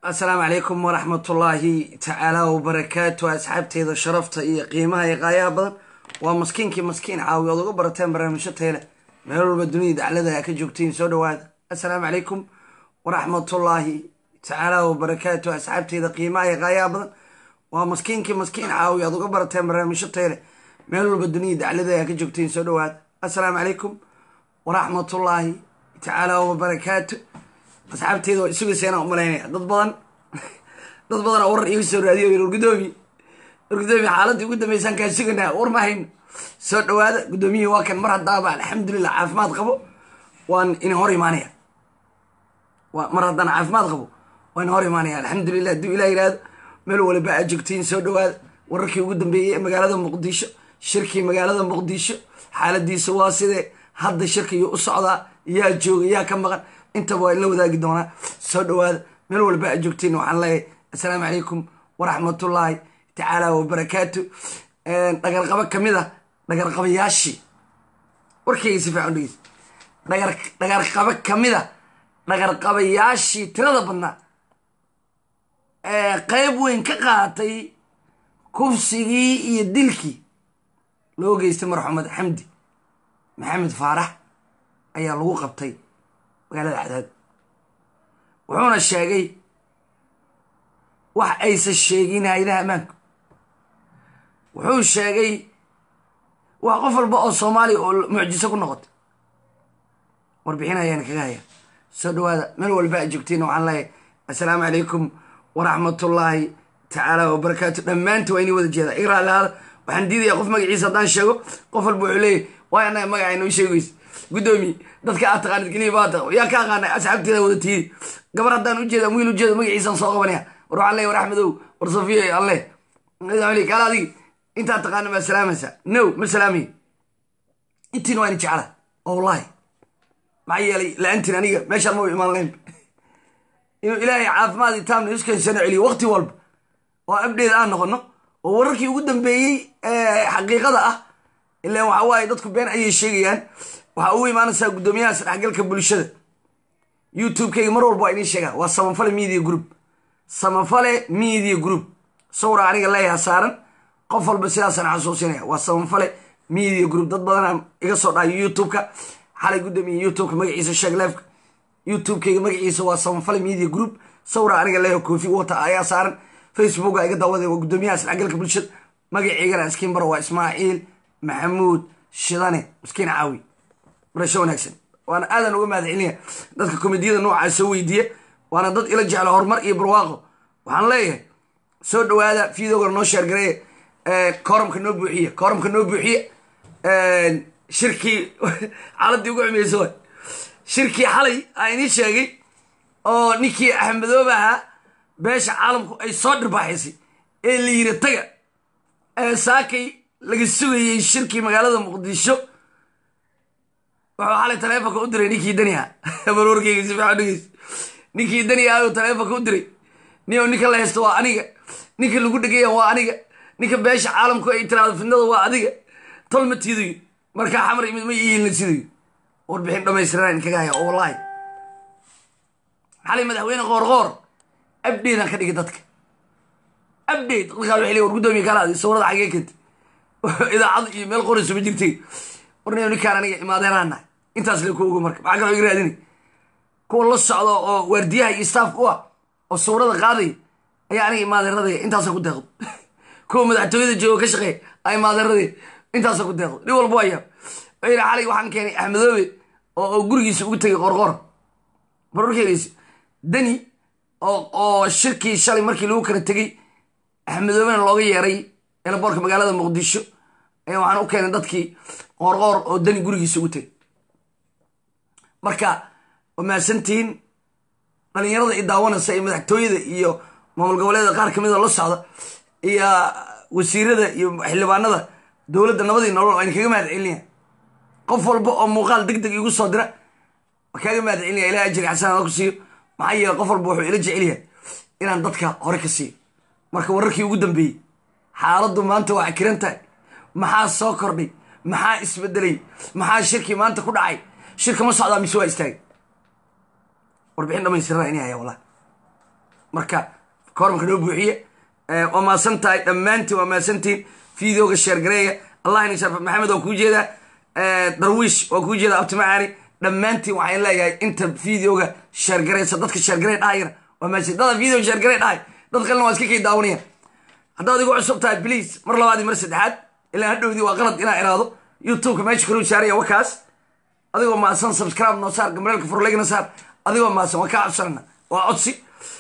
asalaamu calaykum waraxmatullaahi tacaala wabarakaatu asxaabteeda sharafta iyo qiimaha iyo qaayaha badan waa maskiinkii maskiin caawi ood uga barateen barnaamijyo tayle meel walba dunida daclada a ka joogtiin soo dhawaada assalaamu calaykum waraxmatullaahi tacaala wabarakaatu asxaabteeda qiimaha iyo qaayaha badan waa maskiinkii maskiin caawi ood uga barateen barnaamijyo tayle meel walba dunida daclada a ka joogtiin soo dhawaada assalaamu calaykum waraxmatullaahi tacaala wabarakaatu asxaabteeda waa isugayseena umalaynaya dad badan dad badan oo warar iga soo raadiyo war gudoomi war gudoomi xaaladii ugu dambeysaan kaa suganaa war ma hayno soo dhawaada gudoomiyihii waa kan mar haddaaba alxamdulilah caafimaad qabo waan in hor imaanaya mar haddaan caafimaad qabo waan hor imaanaya alxamdulilah hadduu ilah yihahdo meel waliba aad joogtiin soo dhawaada wararkii ugu dambeeyey ee magaalada muqdisho shirkii magaalada muqdisho xaaladiisa waa sidee hadda shirkiyuu u socdaa yaa jooga yaa ka maqan intaba waa inla wadaagi doonaa soo dhawaada meel walba aad joogtiin waxaan leeyahay assalaamu calaykum waraxmatullaahi tacaala wabarakaatu dhagarqabo kamid a dhagarqabayaashii warkayga si fiican dhegeysa dhagar dhagarqabo kamid a dhagarqabayaashii tirada badnaa ee qeyb weyn ka qaatay kufsigii iyo dilkii loo geystay marxumed xamdi maxamed faarax ayaa lagu qabtay magaalada cadaad wuxuuna sheegay wax aysan sheegin hay-adaha ammaanku wuxuu sheegay wax qof walba oo soomaaliya oo mucjiso ku noqotay warbixin ayaan kaga haya soo dhawaada meel walba aad joogtiin waxaan leeyahay assalaamu calaykum waraxmatullaahi tacaala wabarakaatu dhammaanti waa inii wada jeedaa igra lahaada waxaan diidayaa qof magaciisa haddaan sheego qof walba wuxuu leeyahy waay annaga magaca inoo sheegaysa guddoomiye dadka aad taqaanid keliya baa taq yaa ka aqaanay asxaabteeda wada tiidi gabar haddaan ujeeda wiil ujeedo magaciisaan soo qabanaya war waxaan leeyahy war axmedow war safiya alle kaala adigi intaad taqaana maa salaamaysaa no ma salaamayo intiina waa ina jecla oo wallahi maxaa yeelay la-aantiin aniga meeshaan ma imaan layn inuu ilaahay caafimaad iyo taamna iskaysano celiyo waqti walba oo abdheed aan noqono oo wararkii ugu dambeeyey xaqiiqada ah ilaan waxa waaye dadku been ayay sheegayaan waxaa ugu imaanaysaa guddoomiyaha isdhexgalka bulshada youtube-kayga mar walba waa inii sheegaa waa samafale media group samafale media group sawra aniga leeyaha saaran qof walba sidaasaan xasuusinaya waa samafale media group dad badanaa iga soo dhahayo youtube-ka xalay guddoomiya youtube-ka magaciisa sheeg leefka youtube-kayga magaciisa waa samafale media group sawra aniga leeyaha koofi wata ayaa saaran facebooka iga daawada waa guddoomiyaha isdhexgalka bulshada magaciigana iskiin baro waa ismaaciil maxamuud shidane miskiin caawi barasho wanaagsan waana aadan uga mahad celinaya dadka komediyada noocaa soo weydiiya waana dad ila jecla horumar iyo barwaaqo waxaan leeyahay soo dhawaada fiidogana noo sheergareeya kooramka noo buuxiya kooramka noo buuxiya shirkii xaaladii ugu xumeysa waay shirkii xalay aa inii sheegay oo ninkii axmedooba ahaa beesha caalamku ay soo dhirbaaxaysay ee la yiri taga saakay laga sugayey shirkii magaalada muqdisho wuxuu xalay taleefonka u diray ninkii dani aha barwarkeyga si fiican dhegeys ninkii dani aha uu taleefonka u diray nio ninka la haysto waa aniga ninka lagu dhegaya waa aniga ninka beesha caalamku ay tiraado fidnada waa adiga tolma tiidayo markaa xamar imid ma ihiilna sidayo warbixin dhamaystiran inkaga haya oo wallaahi xalay madaxweyne qoorqoor abdheedaan ka dhigay dadka abdheed dadkaa waxay leey war guddoomiya kalaadi sawrada xagee kenta idaacad iyo meel qorayso ma jirtay warniyo ninkaan aniga imaadeeraan nahay intaas le ku ogo marka maxaa kaloo iga raadinay kuwa la socdo oo waardiyaha iyo staafka u ah oo sawrada qaadaya ayaa aniga imaadeeradaya intaasa ku deeqdo kuwa madaxtooyada jooga ka shaqeeya a imaadeeradaya intaasa ku deeqdo nin walba waaya wuxuu yidhi xalay waxaan keenay axmedoobe oo gurigiisa ugu tegay qorqor barorkeedaysa dani oo shirkii shalay markii lagu kala tegey axmedoobena looga yeeray elaboorka magaalada muqdisho ayaa waxaan u keenay dadkii qoorqoor oo dani gurigiisa ugu tegay marka waa mahadsantihiin dhalinyarada i daawanaysa iyo madaxtooyada iyo maamul goboleeda qaar kamida la socda iyo wasiirada iyo xildhibaanada dowladda nabadii nolol ayna kaga mahad celinaya qof walba oo muuqaal deg deg igu soo dira waa kaaga mahad celinaya ilaha ajri xasanada ku siiyo maxaa yeele qof walba wuxuu ila jecel yahay inaan dadka hore ka siiyo marka wararkii ugu dambeeyey xaaladdu maanta waa akiran tahay maxaa soo kordhay maxaa isbedelay maxaa shirkii maanta ku dhacay shirka ma socdaa mise waa istaagay warbixin dhamaystirana ini haya wallahi marka koorumka noo buuxiye waa maasan tahay dhammaantiin waa maasantiin videoga sheergareeya allah ini sharfa maxamed waa kuu jeedaa darwiish waa kuu jeedaa abtimacaani dhammaantiin waxaan leeyahay inta videoga sheergareysa dadka sheergarey dhahayana waa maasan dada video sheergarey dhahay dad kalena waa iska kay daawanaya haddaad igu cusub tahay please mar labaadii mar saddexaad ilaa hadhowdii waa qalad inaa iraado youtubeka meesha kaluu saaraya wakaas adigoo maasan subscribe noo saar gambareelka furlegna saar adigoo maasan waa kaa codsanana waa codsi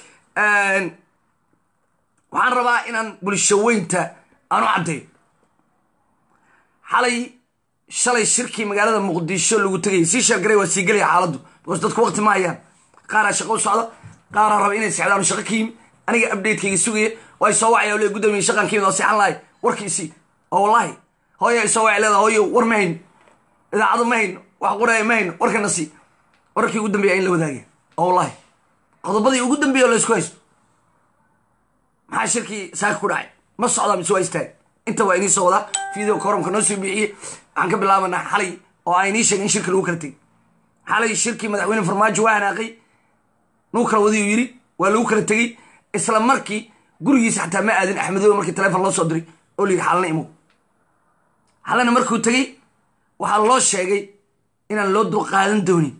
waxaan rabaa inaan bulshaweynta aan u caddeeyo xalay shalay shirkii magaalada muqdisho lagu tegayay sii sheergaray waa sii gelaya xaaladdu because dadku waqti ma hayaan qaaraa shaqo u socda qaaraa raba inay sexdaan shaqo ka yimi aniga updatekayga sugaya waa soo wacaya le gudoomiye shaqan ka yimid waa seexan lahay warkiisii oo wallahi hooya soo wacay leedaha hooyo war ma hayno idaacado ma hayno wax qoraya ma hayno warkana sii wararkii ugu dambeeya in la wadaagaya oo wallahi qodobadii ugu dambeeya oo laysku haysto maxaa shirkii saaka ku dhacay ma socdaa mise waa istaag inta waa inii soo wadaa video koromka noo soo bixiyey waxaan ka bilaabanaa xalay oo aan inii sheegay in shirka lagu kala tegay xalay shirkii madaxweyne farmaajo waa hanaaqay nuu kala wadiyu yidhi waa lagu kala tegey isla markii gurigiisa xataa ma aadin axmedoobe markii telefon loo soo diray oo la yidhi xalana imow xalana markuu tegey waxaa loo sheegay inaan loo dulqaadan doonin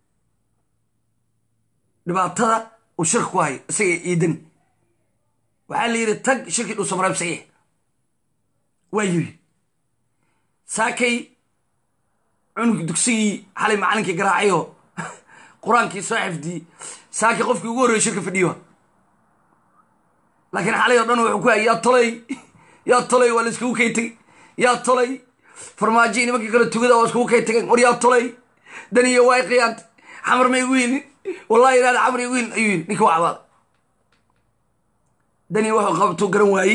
dhibaatada uu shirka ku hayo isaga iidani waxaa la yidhi tag shirkii dhuusamareeb saxiix waa yidhi saakay cunug dugsigii xalay macalinkii garaacayoo qur-aankii soo xifdiyey saakay qofkii ugu horreeyey shirka fadhiyo laakiin xalay oo dhan wuxuu ku hayay yaa tolay yaa tolay waa la iskugu kay tegey yaa tolay farmaajo nimankii kale tugada waa iskugu kay tegeen war yaa tolay daniyo waa qiyaantay xamar ma igu yidin wallahi inaad xamar igu yidin ayuu yidhi ninka waa cabaaday dani wuxuu qabtuu garan waayey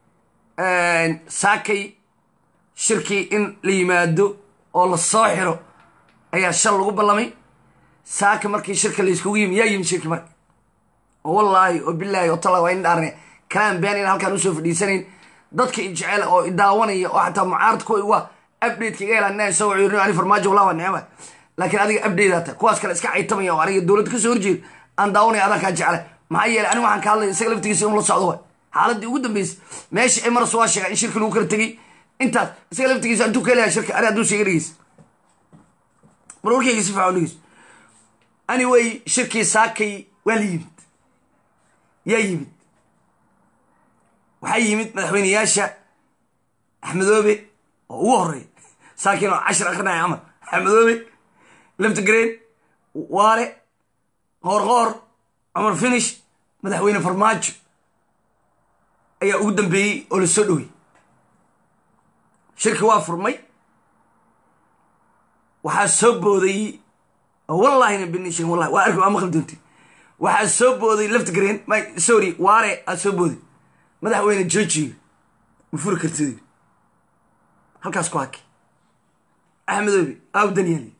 saakay shirkii in la yimaado oo la soo xiro ayaa shal lagu ballamay saaka markii shirka layskugu yimi yaa yimi shirki marka oo wallaahi oo bilaahi oo talla waa in dhaarne kalaan been in halkaan usoo fadhiisanayn dadka ijecel oo idaawanaya oo xataa mucaarad kuwa waa updateka iga helaan inaan soo waciyo ani farmaajo wallah waa necba laakiin adiga update ata kuwaas kale iska caytamaya oo aniga dowladda kasoo horjeeda aan daawanaya adaa kaa jeclay maxaa yeelay aniga waxaan ka hadlaya isaga laftigiisa inuu la socdo waay xaaladii ugu dambeysay meesha ay maras waa sheegaa in shirka lagu kala tegey intaas isaga laftigiisa intuu ka helayaa shirka ani hadduu sheega dhegeysa mar warkayga si fiican dhegeysa anyway shirkii saakay waa la yimid yaa yimid waxaa yimid madaxweyneyaasha axmedoobe oo ugu horeeya saakiin oo cashir akrinaya camal axmedoobe leftigreen waare qoorqoor cumar finish madaxweyne farmaajo ayaa ugu dambeeyey oo la soo dhowey shirki waa furmay waxaa soo booday wallahina benishin wallahi waa arki waa maqli doonti waxaa soo booday leftigreen my sorry waare aa soo booday madaxweyne georgiga ma furi kartid halkaas ku haki axmedoobe aaw danyaali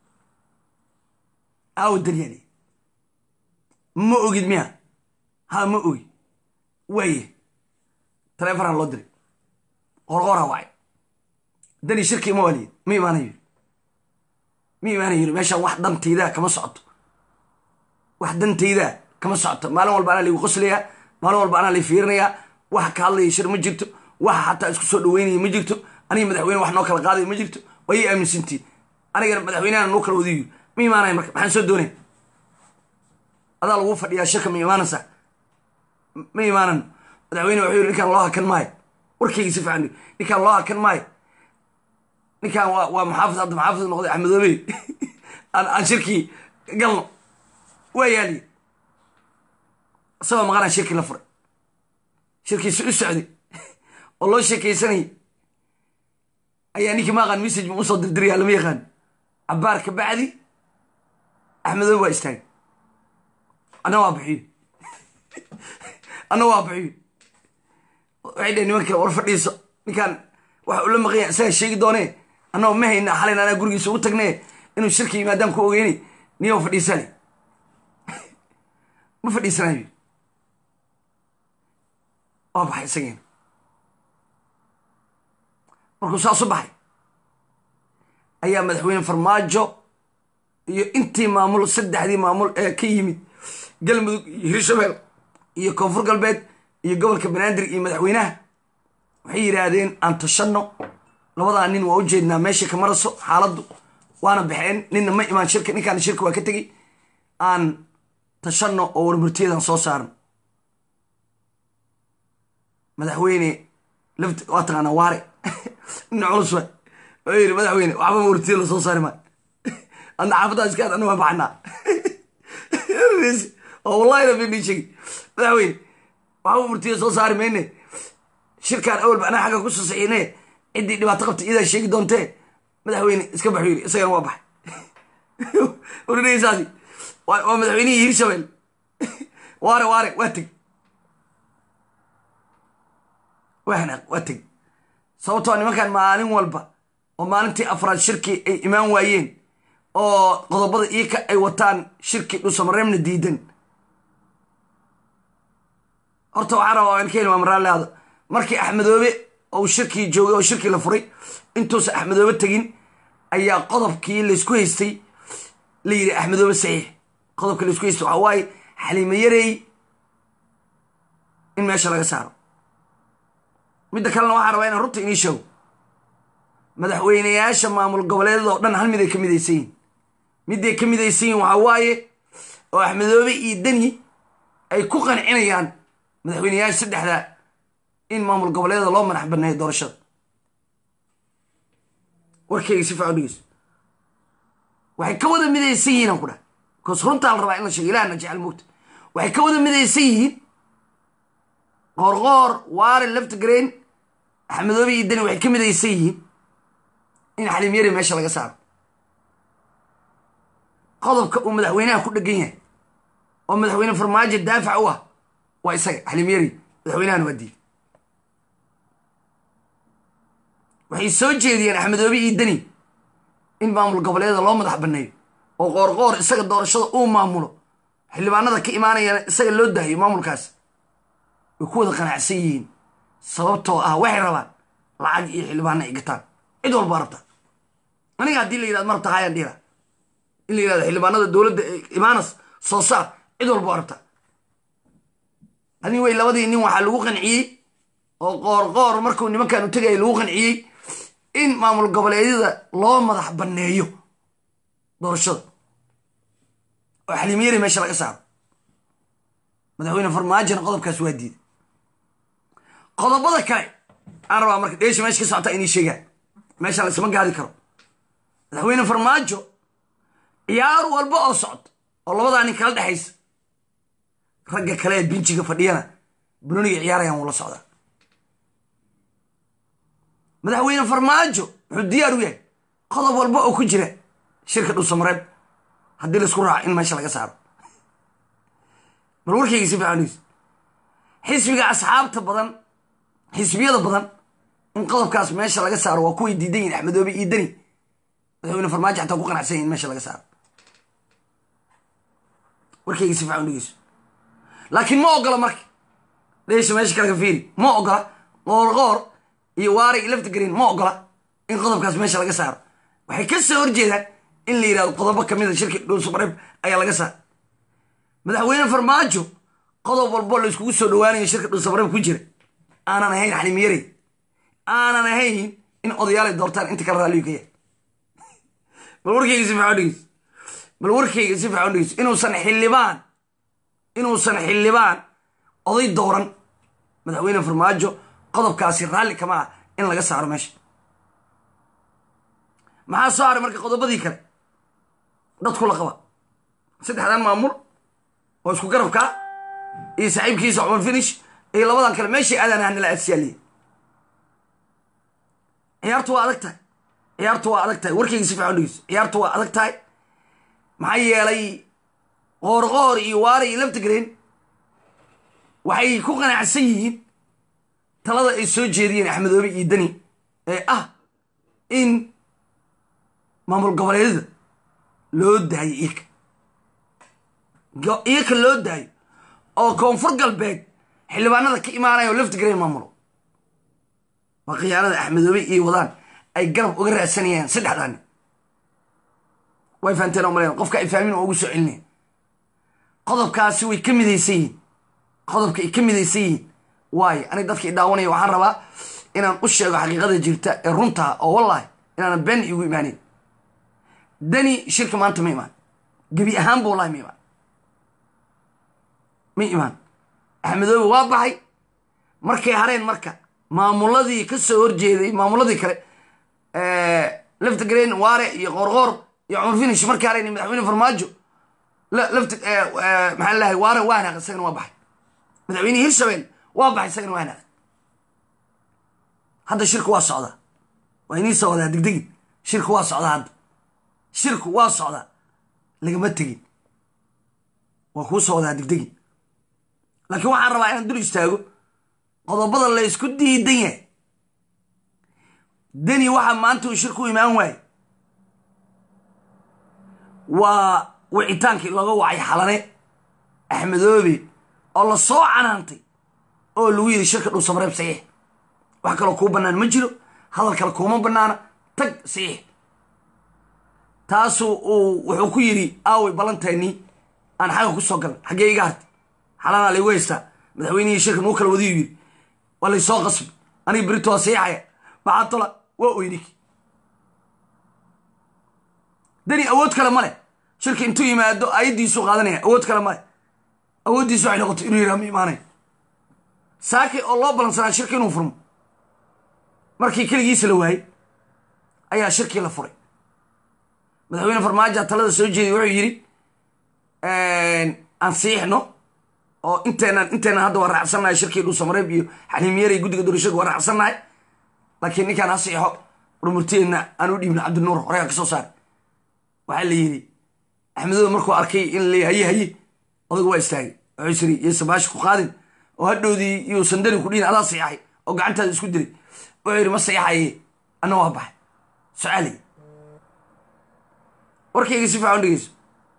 aaw danyaali ma ogid miya ha ma ogi waaye taleefonaa loo diray qorqoraa wacay dani shirkii ma waaliyid ma imaana yiri ma imaana yiri meeshaan wax dantaydaa kama socoto wax dantaydaa kama socoto maalin walba anaa laigu qoslayaa maalin walba anaa lai fiirinayaa waxa ka hadlaya shir ma jirto waxa xataa isku soo dhaweynaya ma jirto aniga madaxweyne wax noo kala qaadaya ma jirto waa ii aaminsantiin anigana madaxweynehan noo kala wadiyo ma imaanaya marka maxaan soo doonaya adaa lagu fadhiyaa shirka ma imaanaysaa ma imaanan madaxweyne wuxuu yiri ninkaan loo hakan maayo warkayga si fiican ninkaan loo hakan maayo ninkaan waa waa maxaafid hadda maxaafid noqday axmedoobe aan aan shirkii galno waa yaaliye isagoo maqanaa shirkii la furay shirkiisi u socday oo loo sheekaysanayay ayaa ninkii ma aqaan message ma usoo dirdiraya lama yaqaan cabaar ka bacdi axmedoobe waa istaagay anna waa bixiyo anna waa bixiyo waxay dhaheen nimanka war fadhiiso ninkaan waxa ula maqanya isagaa sheegi doonee annagoo ma hayna xalayna anaa gurigiisa ugu tagnee inuu shirka yimaadaan ku ogeyni niyo fadhiisale ma fadhiisanayo waa baxay isagiina markuu saas u baxay ayaa madaxweyne farmaajo iyo intii maamul saddexdii maamul ee ka yimid galmudug iyo hirshabeel iyo koonfur galbeed iyo gobolka banaadir iyo madaxweynaha waxay yidhaahdeen aan tashanno labadaa nin waa u jeednaa meesha ka maraso xaaladdu waana baxeen ninna ma imaan shirka ninkaana shirka waa ka tegey aan tashanno oo warmurtiyadan soo saaran madaxweyne laft waa taqaanaa waare nin culus wa oo yidhi madaxweyne waxba warmurtiya la soo saari maayo adna xaafaddaa iskaad anna waa baxanaa oo wallahi rabbi nii sheegi madaxweyne waxba warmurtiya soo saari mayne shirkaan awalba anaa xagga ku sasaxiine ciddii dhibaato qabta iyadaa sheegi doontee madaxweyne iska baxu yidhi isagana waa baxay orinaysaasi waa madaxweynihii hirshabeel waare waare waa teg waa hanaaq waa teg sababtoo nimankan maalin walba oo maalintii afraad shirkii ay imaan waayeen oo qodobada iika ay wataan shirkii dhusamareebna diidan horta waxaa rabaa aan ka helmaa maraalleada markii axmedoobe ou shirkii joogay oo shirkii la furay intuusan axmedoobe tegin ayaa qodobkii laysku haystay la yidhi axmedoobe saxiix qodobka laysku haystay waxaa waaye xaliimo yarey in meesha laga saaro midda kalena waxaa rabaa inaan runta inii sheego madaxweyneyaasha maamul goboleedada oo dhan hal mid ay ka midaysan yihin midday ka midaysan yihin waxaa waaye oo axmedoobe iyo deni ay ku qancinayaan madaxweyneyaasha saddexda in maamul goboleeda loo madax baneeyo doorashada warkayga si fiican dhegeyso waxay ka wada midaysan yihiin aan ku dhaha bikoos runtaa la rabaa in la sheego ilahna jecel moogta waxay ka wada midaysan yihiin qoorqoor waare laftigrain axmedoobe iyo deni waxay ka midaysan yihiin in xalimyari meesha laga saaro qodobka uu madaxweynaha ku dhegan yahay oo madaxweyne farmaajo daafac u ah waa isaga xalimyari madaxweynahana waa diiday waxay soo jeediyeen axmedoobe iyo deni in maamul goboleeda loo madax baneeyo oo qoorqoor isaga doorashada uu maamulo xildhibaanada ka imaanayana isaga loo daayo maamulkaas way ku wada qanacsan yihiin sababtoo ah waxay rabaan lacag iyo xildhibaana ay gataan cid walbaa rabta aniga haddii la yidhahdo ma rabta hayaan dhiila in la yidhahdo xildhibaanada dowladda imaanas soo saar cid walba waa rabta adi wey labadii nin waxaa lagu qanciyey oo qoorqoor markuu nimankan u tegaya lagu qanciyey in maamul goboleedyada loo madax banneeyo doorashada oo xaliimyari meesha laga saaro madaxweyne farmaajona qodobkaas waa diiday qodobada kale aan rabaa marka dheesha meesha ka socota inay sheegaan meesha laysma gaadi karo madaxweyne farmaajo ciyaar walba oo socdo oo labadaa nin kala dhexaysa ragga kale ee binjiga fadhiyana bunoniga ciyaarayaan wula socdaa madaxweyne farmaajo wuxuu diyaar u yahay qodob walba oo ku jira shirka dhulsamareeb haddii laisku raaco in meesha laga saaro bal warkayga si fiican dhegeyso xisbiga asxaabta badan xisbiyada badan in qodobkaas meesha laga saaro waa kuway diidan yihin axmedoobe iyo deni madaxweyne farmaajo xataa ku qanacsan yahin meesha laga saaro warkayga si fiican dhegeyso laakiin ma ogola marka dheesha meesha kale ka fiiri ma ogola qoorqoor iyo waari iyo laftigreen ma ogola in qodobkaas meesha laga saaro waxay ka soo horjeedaan in la yidhahdo qodobo kamid a shirka dhuusamareeb ayaa laga saara madaxweyne farmaajo qodob walbo la iskugu soo dhawaanayo shirka dhuusamareeb ku jira aanan ahayn xalimiyarey aanan ahayn in odayaalay doortaan inta kale raalliyu ka yahay bal warkayga si fiican dhegeyso bal warkayga si fiican dhegeyso inuusan xildhibaan inuusan xildhibaan oday dooran madaxweyne farmaajo qodobkaasi raalli kama ah in laga saaro meesha maxaa soo haray marka qodobadii kale dadku la qaba saddexdan maamul oo isku garabkaa iyo saaxiibkiisa cumar finish iyo labadan kale meeshai aadaan hanala aadsiyaaliya ciyaartu waa adag tahay ciyaartu waa adag tahay warkayga si fiican dhegeyso ciyaartu waa adag tahay maxaa yeelay qoorqoor iyo waari iyo laftigreen waxay ku qanacsan yihiin talada ay soo jeediyeen axmedoobe iyo deni ee ah in maamul goboleedyada loo daayo iyaka iyaka loo daayo oo koonfur galbeed xildhibaanada ka imaanaya oo laftigreen maamulo waa khiyaanada axmedoobe iyo wadaan ay garab uga raadsanayaan saddexdaani way fahanteen oo malayn qofka ay fahmin oo ugu soo celinaya qodobkaasi way ka midaysan yihiin qodobka ay ka midaysan yihiin waayo aniga dadka i daawanaya waxaan rabaa inaan u sheego xaqiiqada jirta ee runtaa oo wallahi inaanan been igu imaanin dani shirka maanta ma imaan gebi ahaanba wallahi ma imaan ma imaan axmedoobe waa baxay markay hareen marka maamuladii ka soo horjeeday maamuladii kale lafta gareen waare iyo qoorqoor iyo cumar finish markay hareen madaxweyne farmaajo lafta maxaa lahay waare waa hanaaq isagana waa baxay madaxweynihii hirshabelle waa baxay isagana waa hanaaq hadda shirku waa socdaa waa inii soo wadaa degdegin shirku waa socdaa hadda shirku waa socdaa lagama tegin waa kuu soo wadaa degdegin laakiin waxaan rabaa inaan dul istaago qodobada la ysku diidan yahay deni waxaa maanta uu shirku imaan waaye waa wicitaankii looga wacay xalane axmedoobe oo la soo canaantay oo lagu yidhi shirka dhul samareeb saxiix wax kaloo kuu bannaan ma jiro hadal kale kuuma bannaana tag saxiix taasuu uu wuxuu ku yidhi aaway ballanteennii aan xagga ku soo galan xaggee iga hartay xalanaa laygu haystaa madaxweynihii shirka nuu kala wadiyu yidhi waa lay soo qasbi aniga berito waa saxiixaya maxaa tola waa oynik dani awood kale ma leh shirka intuu yimaado ayaddiisuu qaadanaya awood kale ma leh awooddiisu waxay noqotay inuu yidhaha ma imaanay saaki oo loo ballansanaa shirka inuu furmo markii keligiisa la waayey ayaa shirkii la furay madaxweyne farmaajo talada soo jeeday wuxuu yidhi aan siixno oo inteenan inteenan hadda waa raacsannahay shirkii dhuusamareeb iyo xaliimyaray guddiga doorashada waa raacsannahay laakiin ninkaan ha siixo rumurteenna aan u dhiibno cabdinuur horegaa ka soo saar waxaa la yidhi axmedooda markuu arkay in la haye haye odagu waa istaagay wuxuu siri iyo sabaashi ku qaadin oo hadhowdii iyo sandani ku dhihin adaa siixay oo gacantaada isku dilay wuxuu yidhi ma siixaye anna waa baxay sucaaliy warkayga si fiican u dhegeyso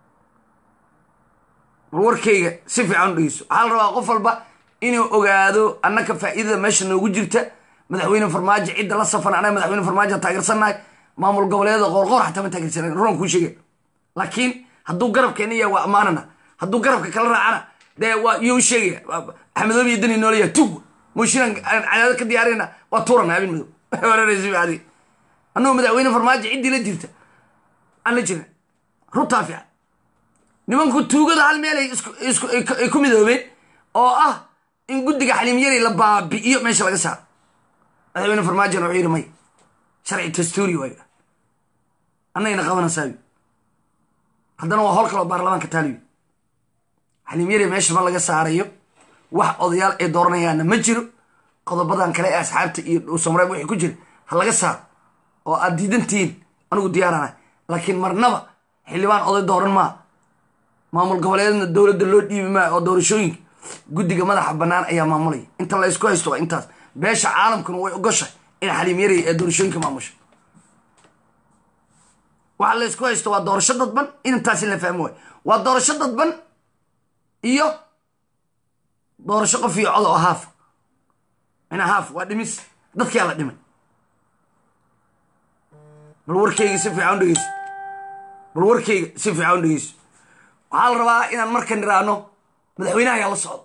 war warkayga si fiican u dhegeyso waxaa la rabaa qof walba inuu ogaado annaka faa'iidada meesha noogu jirta madaxweyne farmaajo cidda la safan anaga madaxweyne farmaajo taageersannahay maamul goboleedyada qoorqoor xataa ma taageersanan ruran kuu sheegay laakiin hadduu garabkeena yahay waa ammaanana hadduu garabka kala raacana dee waa iyou sheegaya axmedoobe iyo dani noolaya tug mooshinan aan cadaado ka diyaarina waa tuurana habin madow wararaysi adi annagoo madaxweyne farmaajo ciddii la jirta aan la jirna runtaa fiican nimanku tuugada hal meel ay ku midoobeen oo ah in guddiga xaliimyari la baabi'iyo meesha laga saaro madaxweyne farmaajona wuxuu yidhi may sharci dastuuri waa yidha annagayna qabanaysaa haddana waa howl kaloo baarlamaanka taaliyo xaliimyari meesha ma laga saarayo wax odayaal ay dooranayaanna ma jiro qodobadan kale ee asxaabta iyo dhuusamareeb wixii ku jira ha laga saaro oo aad diidantihiin anigu diyaarana laakiin marnaba xildhibaan oday dooran maa maamul goboleedna dowladda loo dhiibi maa oo doorashooyinka guddiga madaxa bannaan ayaa maamulaya inta la ysku haysto waa intaas beesha caalamkuna way ogoshahay in xaliimyaray ee doorashooyinka maamusha waxa la ysku haysto waa doorasho dadban intaas in la fahmo waay waa doorasho dadban iyo doorasho qof iyo cod oo haaf mina haaf waa dhimis dadkaa la dhimay bal warkayga si fiican u dhegeyso bal warkayga si fiican u dhegeyso waxaa la rabaa inaan markan iraahno madaxweynaha ayaa la socda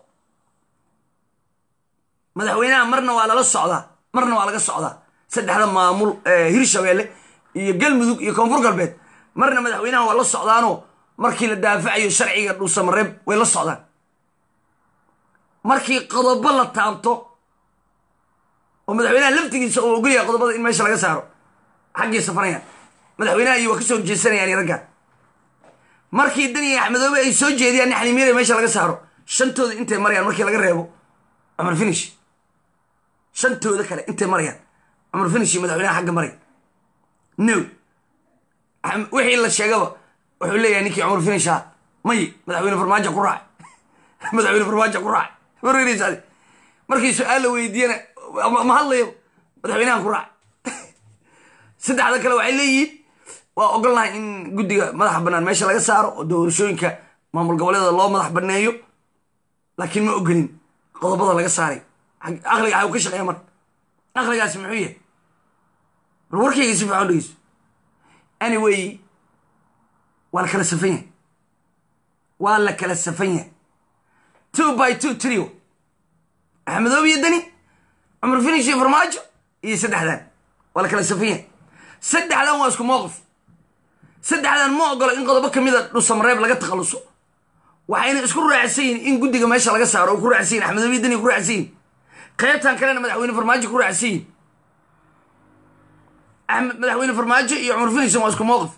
madaxweynaha marna waa lala socdaa marna waa laga socdaa saddexda maamul hirshabeelle iyo galmudug iyo koonfur galbeed marna madaxweynaha waa la socdaanoo markii la daafacayo sharciga dhuusamareeb way la socdaan markii qodobo la taabto oo madaxweynaha laftigiisa uu ogolyahay qodobada in meesha laga saaro xaggii safarayaan madaxweynaha iyo waa ka soo jeesanayaan raggaan markii daniya axmedoobe ay soo jeediyaan in xaliimyada meesha laga saaro shantooda intay marayaan markii laga reebo cumar finish shantooda kale intay marayaan cumar finish iyo madaxweynaha xagga maray no wixii la sheegaba wuxuu leeyahay ninkii cumar finish ah may madaxweyne farmaajo ku raac madaxweyne farmaajo ku raac warweynaysade markii su-aal la weydiiyana ma hadlayo madaxweynahan ku raac saddexda kale waxay leeyihiin waa ogolnahay in guddiga madaxa bannaan meesha laga saaro oo doorashooyinka maamul goboleeda loo madax banneeyo laakiin ma ogolin qodobada laga saaray aqliga xaw ka shaqeeya marka aqligaasi muxuu yahay bal warkayga si fiican dhegeyso anyway waa la kala safan yahay waa la kala safan yahay two by two trio axmedoobe iyo deni cumar finish iyo farmaajo iyo saddexdan waa la kala safiya saddexdan waa isku mowqif saddexdan ma ogolo in qodobo kamida dhusamareeb laga takhaluso waxayna isku raacsan yihin in guddiga meesha laga saaro oo ku raacsan yihin axmedoobe iyo deni ku raacsan yihin qaybtan kalena madaxweyne farmaajo ku raacsan yihin madaxweyne farmaajo iyo cumar finish waa isku mowqif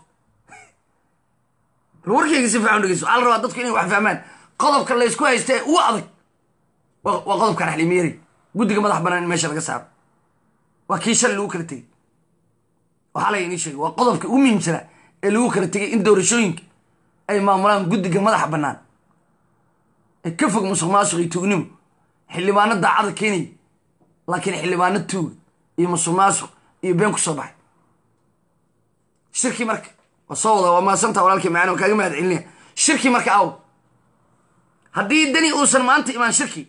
bal warkeyga si fiican dhegeyso waxaa la rabaa dadku inay wax fahmaan qodobka laysku haysta ee ugu adag waa qodobkan xaliimiyari guddiga madax banaan in meesha laga saaro waa kii shalay lagu kala tegey waxaa la inii sheegay waa qodobka ugu muhiimsanaa ee lagu kala tegay in doorashooyinka ay maamulaan guddiga madaxa bannaan ee ka fog musuq maasuq iyo tuugnimo xildhibaano daacada keenaya laakiin xildhibaano tuuga iyo musuq maasuq iyo been ku soo baxay shirkii marka waa soo wada waa maasanta walaalkii macaan oo kaaga mahad celinaya shirkii marka aw haddii deni uusan maanta imaan shirkii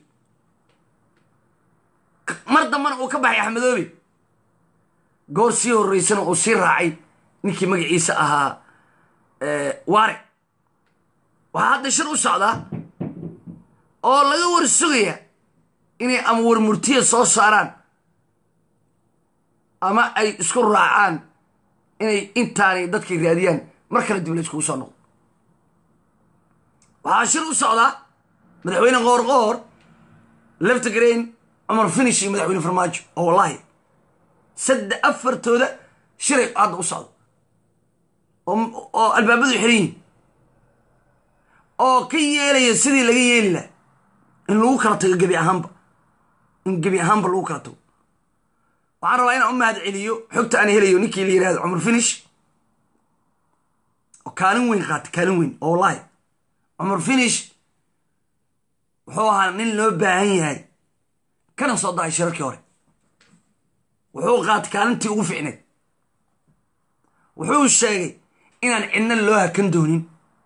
mar dambana uu ka baxay axmedoobe goor sii horreysana uu sii raacay ninkii magaciisa ahaa waare waxaa hadda shir u socdaa oo laga war sugaya inay ama warmurtiya soo saaraan ama ay isku raacaan inay intaanay dadkay raadiyaan mar kale dib la iskugu soo noqdo waxaa shir u socdaa madaxweyne qoor qoor leftigrain cumar finish iyo madaxweyne farmaajo oo wallaahi saddex afartooda shiray hadda u socdo oo albaabadu xiran yihin oo ka yeelaya sidii laga yeeli laha in lagu kala tago gebi ahaanba in gebi ahaanba lagu kala tago waxaan rabaa inaan u mahad celiyo xogta aan helayo ninkii la yihahdo cumar finish oo kaalin weyn qaatay kaalin weyn oo wallaahi cumar finish wuxuu ahaa nin loo baahan yahay kana soo dahay shirarkii hore wuxuu qaatay kaalintii ugu ficneed wuxuu sheegay inaan cidna loo hakan doonin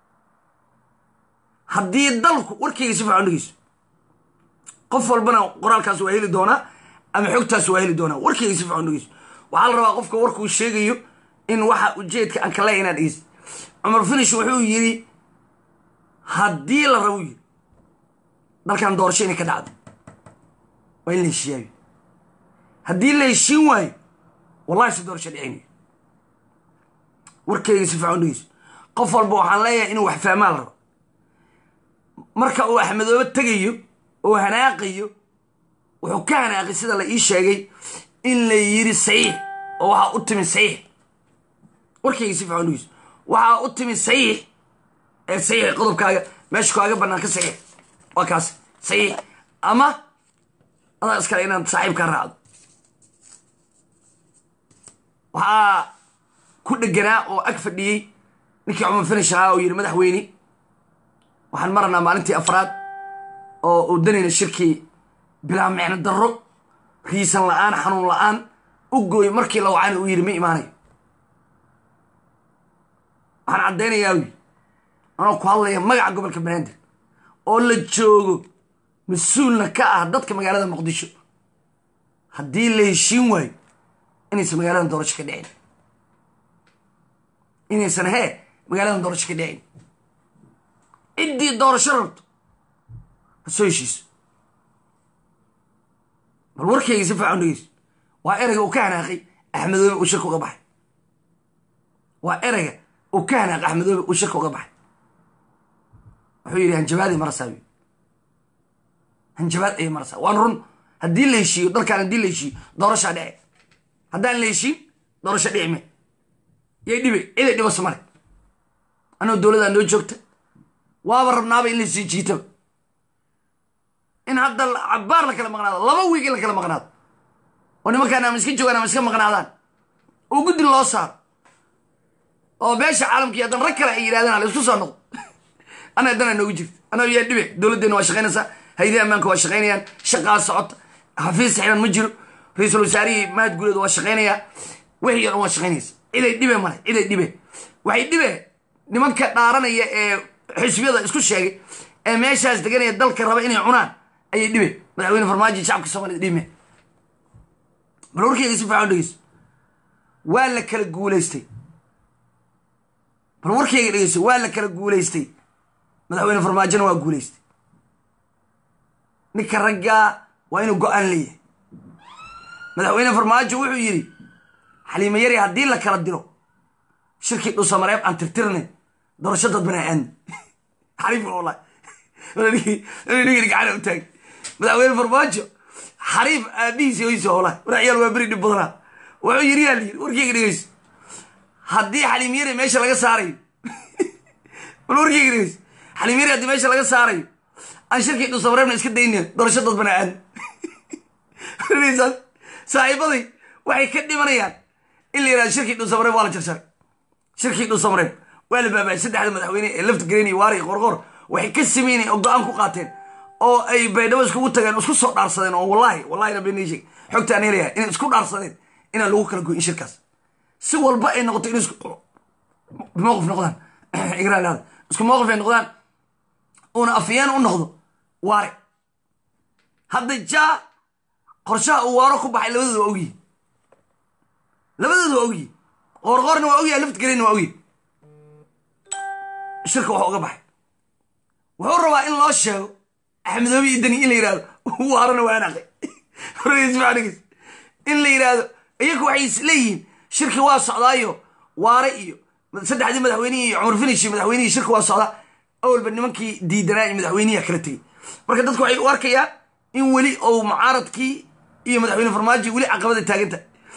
haddii dalku warkayga si fiican dhegeyso qof walbana qoraalkaas waa heli doonaa ama xogtaas waa heli doonaa warkayga si fiican dhegeyso waxaa la rabaa qofka warkuu sheegayo in waxa ujeedka aan kale inaad dhegeysa cumar finish wuxuu yidhi haddii la rabo yidhi dalkan doorasho inay ka dhacdo waa in la heshiiyaayo haddii la heshiin waayo wallahi si doorasho dhicinayo warkayga si fiican dhegeyso qof walba waxaan leeyahay inuu wax fahmaa la rabo marka uu axmedoobe tegayo oo hanaaqayo wuxuu ka hanaaqay sida la ii sheegay in la yiri saxiix oo waxaa u timi saxiix warkayga si fiican dhegeyso waxaa u timi saxiix ee saxiix qodobkaaga meesha kaaga bannaan ka saxiix waa kaas saxiix ama adaa iskale inaad saaxiibkaa raacdo waxaa ku dheganaa oo ag fadhiyey ninkii cumar finish ahaa oo yidhi madaxweyne waxaan maranaa maalintii afraad oo uu danayna shirkii bilaa micno darro riisan la-aan xanuun la-aan u gooy markii la wacana uu yidhi ma imaanayo waxaan caddaynayaa wy anoo ku hadlaya magaca gobolka banaadir oo la joogo mas-uulna ka ah dadka magaalada muqdisho haddii la heshiin waayo inaysan magaaladan doorasho ka dhicin inaysan hee magaaladan doorasho ka dhicin ciddii doorasho rabto ha soo heshiiso bal warkayga si fiican dhegeyso waa ereyga uu ka hanaaqay axmedoobe uu shirka uga baxay waa ereyga uu ka hanaaqay axmedoobe uu shirka uga baxay wuxuu yidhi hanjabaadii marasaa wy hanjabaad ayay marasaa waan run haddii la heshiiyo dalkaan haddii la heshiiyo doorashaa dhici haddaan la heshiin doorasho dhici me yay dhibe ciday dhibasa male anoo dowladaa noo joogta waaba rabnaaba in la sii jiitaba in hadda cabaar la kala maqnaado laba wiig in la kala maqnaado oo nimankaan ama iska joogaan ama iska maqnaadaan oo guddi loo saaro oo beesha caalamkii haddan rag kale ay yidhahdaan ala isku soo noqdo ana dana noogu jirta anoo yaa dhibe dowladdeena waa shaqaynaysaa haydihi ammaanka waa shaqaynayaan shaqaa socota xafiis saxiiban ma jiro ra-iisul wasaarihii mahad guuleed waa shaqaynayaa wixii o dhan waa shaqaynaysa ciday dhibe male ciday dhibe waxay dhibe nimanka dhaaranaya ee xisbiyada isku sheegay ee meeshaas deganaya dalka raba inay cunaan ayay dhibe madaxweyne farmaajo shacabka soomaaliyed dhime bal warkeyga si fiican dhegeyso waa la kala guulaystay bal warkeyga dhegeyso waa la kala guulaystay madaxweyne farmaajona waa guulaystay ninka raggaa waa inuu go-aan leeyahay madaxweyne farmaajo wuxuu yidhi xaliimo yari haddii la kala diro shirkii dhusamareeb aan tirtirnayn doorasho dad bana aadna xariif wallahi nigani gacana u taagay madaxweyne farmaajo xariif aabihiisi hoysa wallahi waracyaal waa beri dhib badanaa wuxuu yidhi yaa layidhi warkeyga dhegeyso haddii xaliimo yari meesha laga saarayo bal warkeyga dhegeyso xaliimo yari haddii meesha laga saarayo aan shirkii dhusamareebna iska daynayn doorasho dad bana aadna saaxiibaday waxay ka dhimanayaan in la yihahdo shirkii dhusamareeb waa la jarjaray shirkii dhusamareeb waa la baaba'ay saddexda madaxweyne ee left green iyo waari iyo qorqor waxay ka sameynayeen oo go-aan ku qaateen oo ay baydhabo iskugu tageen isku soo dhaarsadeen oo wallahi wallahi rabbi nii sheeg xogta aan helayahay inay isku dhaarsadeen inaan lagu kala goyin shirkaas si walba ay noqoto in isku mowqif noqdaan igraalada isku mowqif ay noqdaan uuna afyeen u noqdo waare hadda jaa qorshaha uu waaro ku baxay labadooda waa ogyihin labadooda waa ogyihin qoorqoorna waa ogyahay laft gelina waa ogyihin shirka wax uga baxay wuxuu rabaa in loo sheego axmedoobe iyo deni in la yidhahdo waarona waa anaqay rgsmanigiis in la yidhaahdo iyaku waxay is leeyihiin shirki waa socdaayo waare iyo saddexdii madaxweynihii iyo cumar finish iyo madaxweynihii shirka waa socdaa awalba nimankii diidanaa iyo madaxweynihiya kala tegey marka dadku waxay u arkayaan in weli ou mucaaradkii iyo madaxweyne farmaajo weli caqabada taaganta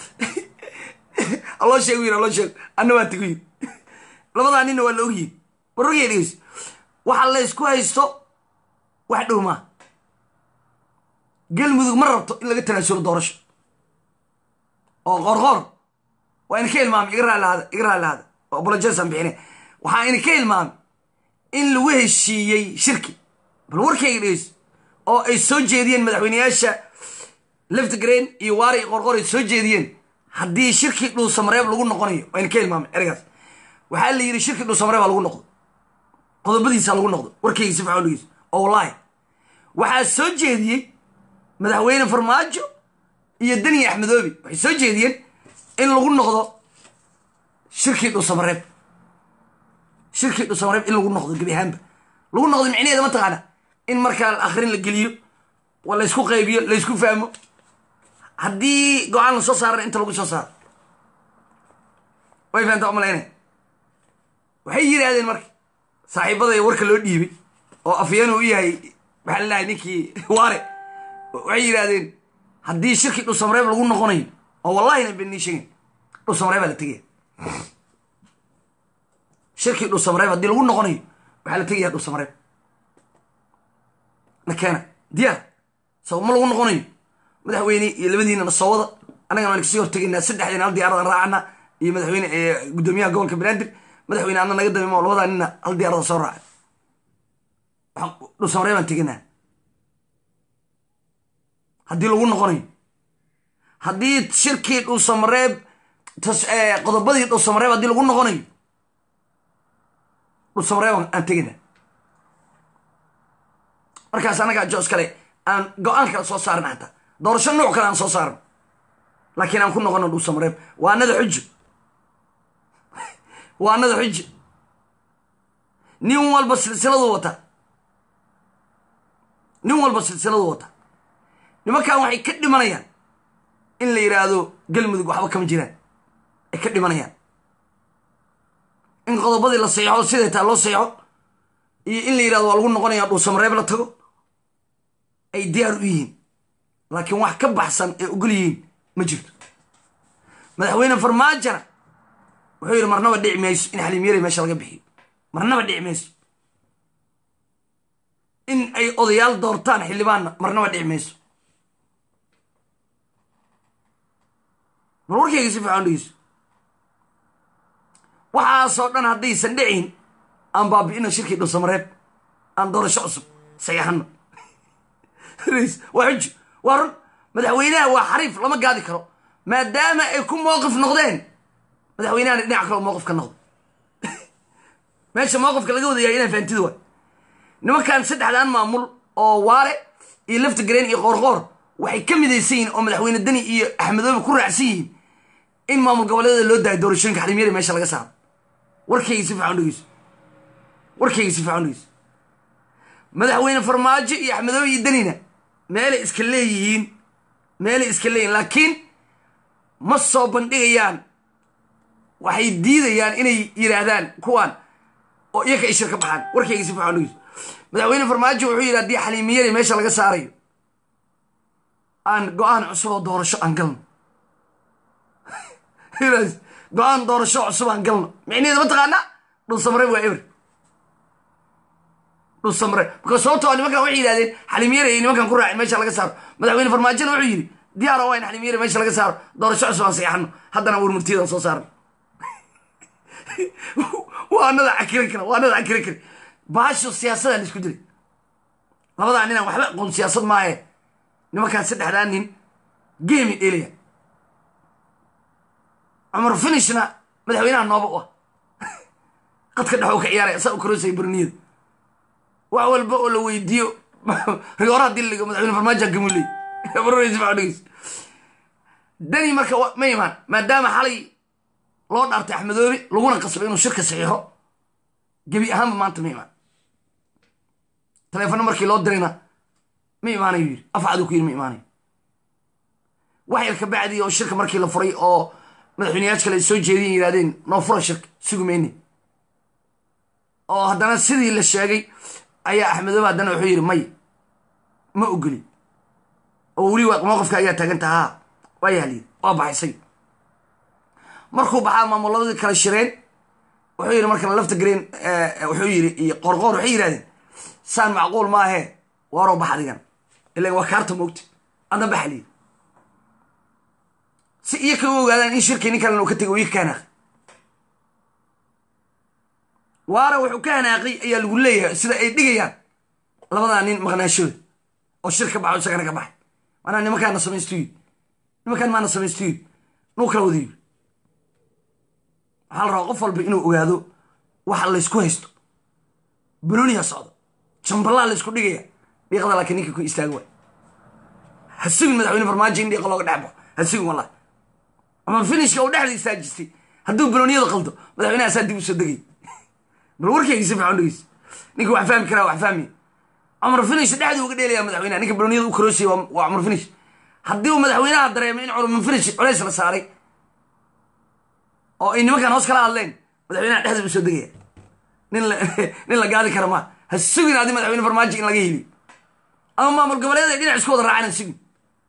aloo sheeg yir aloo sheeg anna waa tigu yiri labadaa ninna waa la ogyihin warrogaya dhegeys waxa la ysku haysto wax dhow maa galmudug ma rabto in laga tanaasulo doorasho oo qoorqoor waa ina ka ilmaamay iga raallahada iga raallahada oo bolojesaan bixine waxaa ina ka ilmaamay in lagu heshiiyey shirki bal warkayga dhegeys oo ay soo jeediyeen madaxweyneyaasha left green iyo waari iyo qorqor ay soo jeediyeen haddii shirkii dhuusamareeb lagu noqonayo wayna ka ilmaamay ergaas waxaa la yidhi shirkii dhuusamareeba lagu noqdo qodobadiisa lagu noqdo warkayga si faxoligiis oo wallaahi waxaa soo jeediyey madaxweyne farmaajo iyo deni axmedoobi waxay soo jeediyeen in lagu noqdo shirkii dhuusamareeb shirkii dhuusamareeb in lagu noqdo gebi ahaanba lagu noqdo micnaheeda ma taqaana in markaa akrin la geliyo waa laysku qaybiyo laysku fahmo haddii go-aan la soo saarana inta lagu soo saaro way fahamtaa umalayna waxay yidhaahdeen marka saaxiibaday warka loo dhiibay oo afyeenu u yahay maxaa la dhahay ninkii waare waxay yidhaahdeen haddii shirkii dhuusamareeb lagu noqonayo oo wallahina bennii sheegin dhuusamareebaa la tegaya shirkii dhuusamareeb haddii lagu noqonayo waxaa la tegaya dhuusamareeb nakeena diyaar soo ma lagu noqonayo madaxweyne iyo labadiinana soo wada annagana waan kasii hortegaynaa saddexdiina hal diyaaradan raacana iyo madaxweyne guddoomiyaha gobolka banaadir madaxweyne adna naga damimo labadaa nina hal diyaarada soo raaca dhuusamareeb baan teganaa haddii lagu noqonayo haddii shirkii dhuusamareeb qodobadii dhuusamareeb haddii lagu noqonayo dhuusamareeb aan teganaa markaas annagaa jos kale aan go-aan kale soo saaran xataa doorasho nuuc kale aan soo saaran laakiin aan ku noqono dhuusamareeb waa anada xujo waa anada xujo nin walba silsiladu wata nin walba silsiladu wata nimankan waxay ka dhimanayaan in la yidhaahdo galmudug waxba kama jiraan ay ka dhimanayaan in qodobadii la seexo siday taa loo seexo iyo in la yidhahdo waa lagu noqonaya dhuusamareeb la tago ay diyaar u yihiin laakiin wax ka baxsan ay ogol yihiin ma jirto madaxweyne farmaajona wuxuu yidhi marnaba dhici mayso in xaliimyari meesha laga bixiyo marnaba dhici mayso in ay odayaal doortaan xildhibaanna marnaba dhici mayso bal warkayga si fiican dhegeyso waxaasoo dhan haddaysan dhicin aan baabi'ino shirkii dhuusamareeb aan doorasho cusub sayaxano waa xujo waa run madaxweynaha waa xariif lama gaadi karo maadaama ay ku mowqif noqdeen madaxweynahana dhinac kale mowqif ka noqdo meesha mowqifka laga wadayahay inaa fahamtida waay nimankan saddexdan maamul oo waare iyo lafta gareen iyo qoorqoor waxay ka midaysan yihiin oo madaxweyne deni iyo axmedoobe ku raacsan yihiin in maamul goboleedyada loo daayo doorashooyinka xarimyari meesha laga saaro warkayga si fiican dhegeyso warkayga si fiican dhegeyso madaxweyne farmaajo iyo axmedoobe iyo denina meelay iska leeyihiin meelay iska leeyihiin laakiin ma soo bandhigayaan waxay diidayaan inay yidhaahdaan kuwaan oo iyaka ay shir ka baxaan warkayga si fiican dhegeyso madaxweyne farmaajo wuxuu yidhi haddii xaliimiyada meesha laga saarayo aan go-aan cusub oo doorasho aan galno go-aan doorasho cusub aan galno micnaheeda ma taqaanaa dhulsamre waa eber dhulsamre marka sababtoo nimankan waxay yidhahdeen xaliimiyada ay nimankan ku raaceen meesha laga saaro madaxweyne farmaajona wuxuu yidhi diyaara waa in xaliimiyada meesha laga saaro doorasho cusub aan seexano haddana warmurtiyadan soo saarno waa anada cakiran kara waa anada cakiran kara baasho siyaasadaa la isku dilay labadaa ninaan waxba aqoon siyaasad maahe nimankaan saddexdaa nin geemi dhelaya cumar finishna madaxweynaha nooba u ah qadka dhexuu ka ciyaaraya saa u karoosaya burniyada wax walba oo la weydiiyo rigoora hadii laligo madaxweyne farmaajo gamuley baroreysa dani marka ma imaan maadaama xalay loo dhaartay axmedoobe laguna qasbay inuu shirka saxiixo gebi ahaanba maanta ma imaan taleefano markii loo dirayna ma imaanayo yidhi afcaduu ku yidhi ma imaanayo wax yar ka bacdii oo shirka markii la furay oo madaxweyneyaaj kale ay soo jeediyen yidhahdeen noo fura shirka sugi mayne oo haddana sidii la sheegay ayaa axmedoobe haddana wuxuu yidhi may ma ogoli oo weli mowqifka ayaa taaganta haa waa yahaliyid waa baxaysay markuu baxaa maamuladii kala shireen wuxuu yidhi markana lafta gareen wuxuu yidhi iyo qorqoor waxay yidhahdeen saan macquul maahee waaroo bax adigan ilan waa kaarta moogta adna baxaliid si iyo ka u ogaadaan in shirkii nin kalena uu ka tegay ii ka hanaaqay waara wuxuu ka hanaaqay ayaa lagu leeyahay sida ay dhigayaan labadaa nin maqnaashooda oo shir ka baxo isagana ka baxay maanaa nimankaana samaystu yid nimankaan maana samaystu yid nuu kala wada yiri waxaa la rabaa qof walba inuu ogaado waxa laysku haysto banooniha socdo jamballaa laysku dhigaya dhiiqada laakiin ninka ku istaaga waay ha sugin madaxweyne farmaajo in dhiiqa looga dhex baxo ha sugin wallahi ama finishka uu dhexda istaajistay hadduu banooniyada qaldo madaxweynaha saa dib u soo degay bal warkayga si fiican dhegeysa ninka wax fahmi karaa wax fahmiya cumar finish dhexdii uga dheelaya madaxweynaha ninka banooniyada u karoosiyay waa cumar finish haddii uu madaxweynaha dareemay in cumar finish culays la saaray oo ay nimankan hoos kala hadleen madaxweynaha dhexda u soo degaya nin nin la gaadi kara maa ha sugin adi madaxweyne farmaajo in laga heliyo ama maamul goboleed ay dhinac isku wada raacaan ha sugin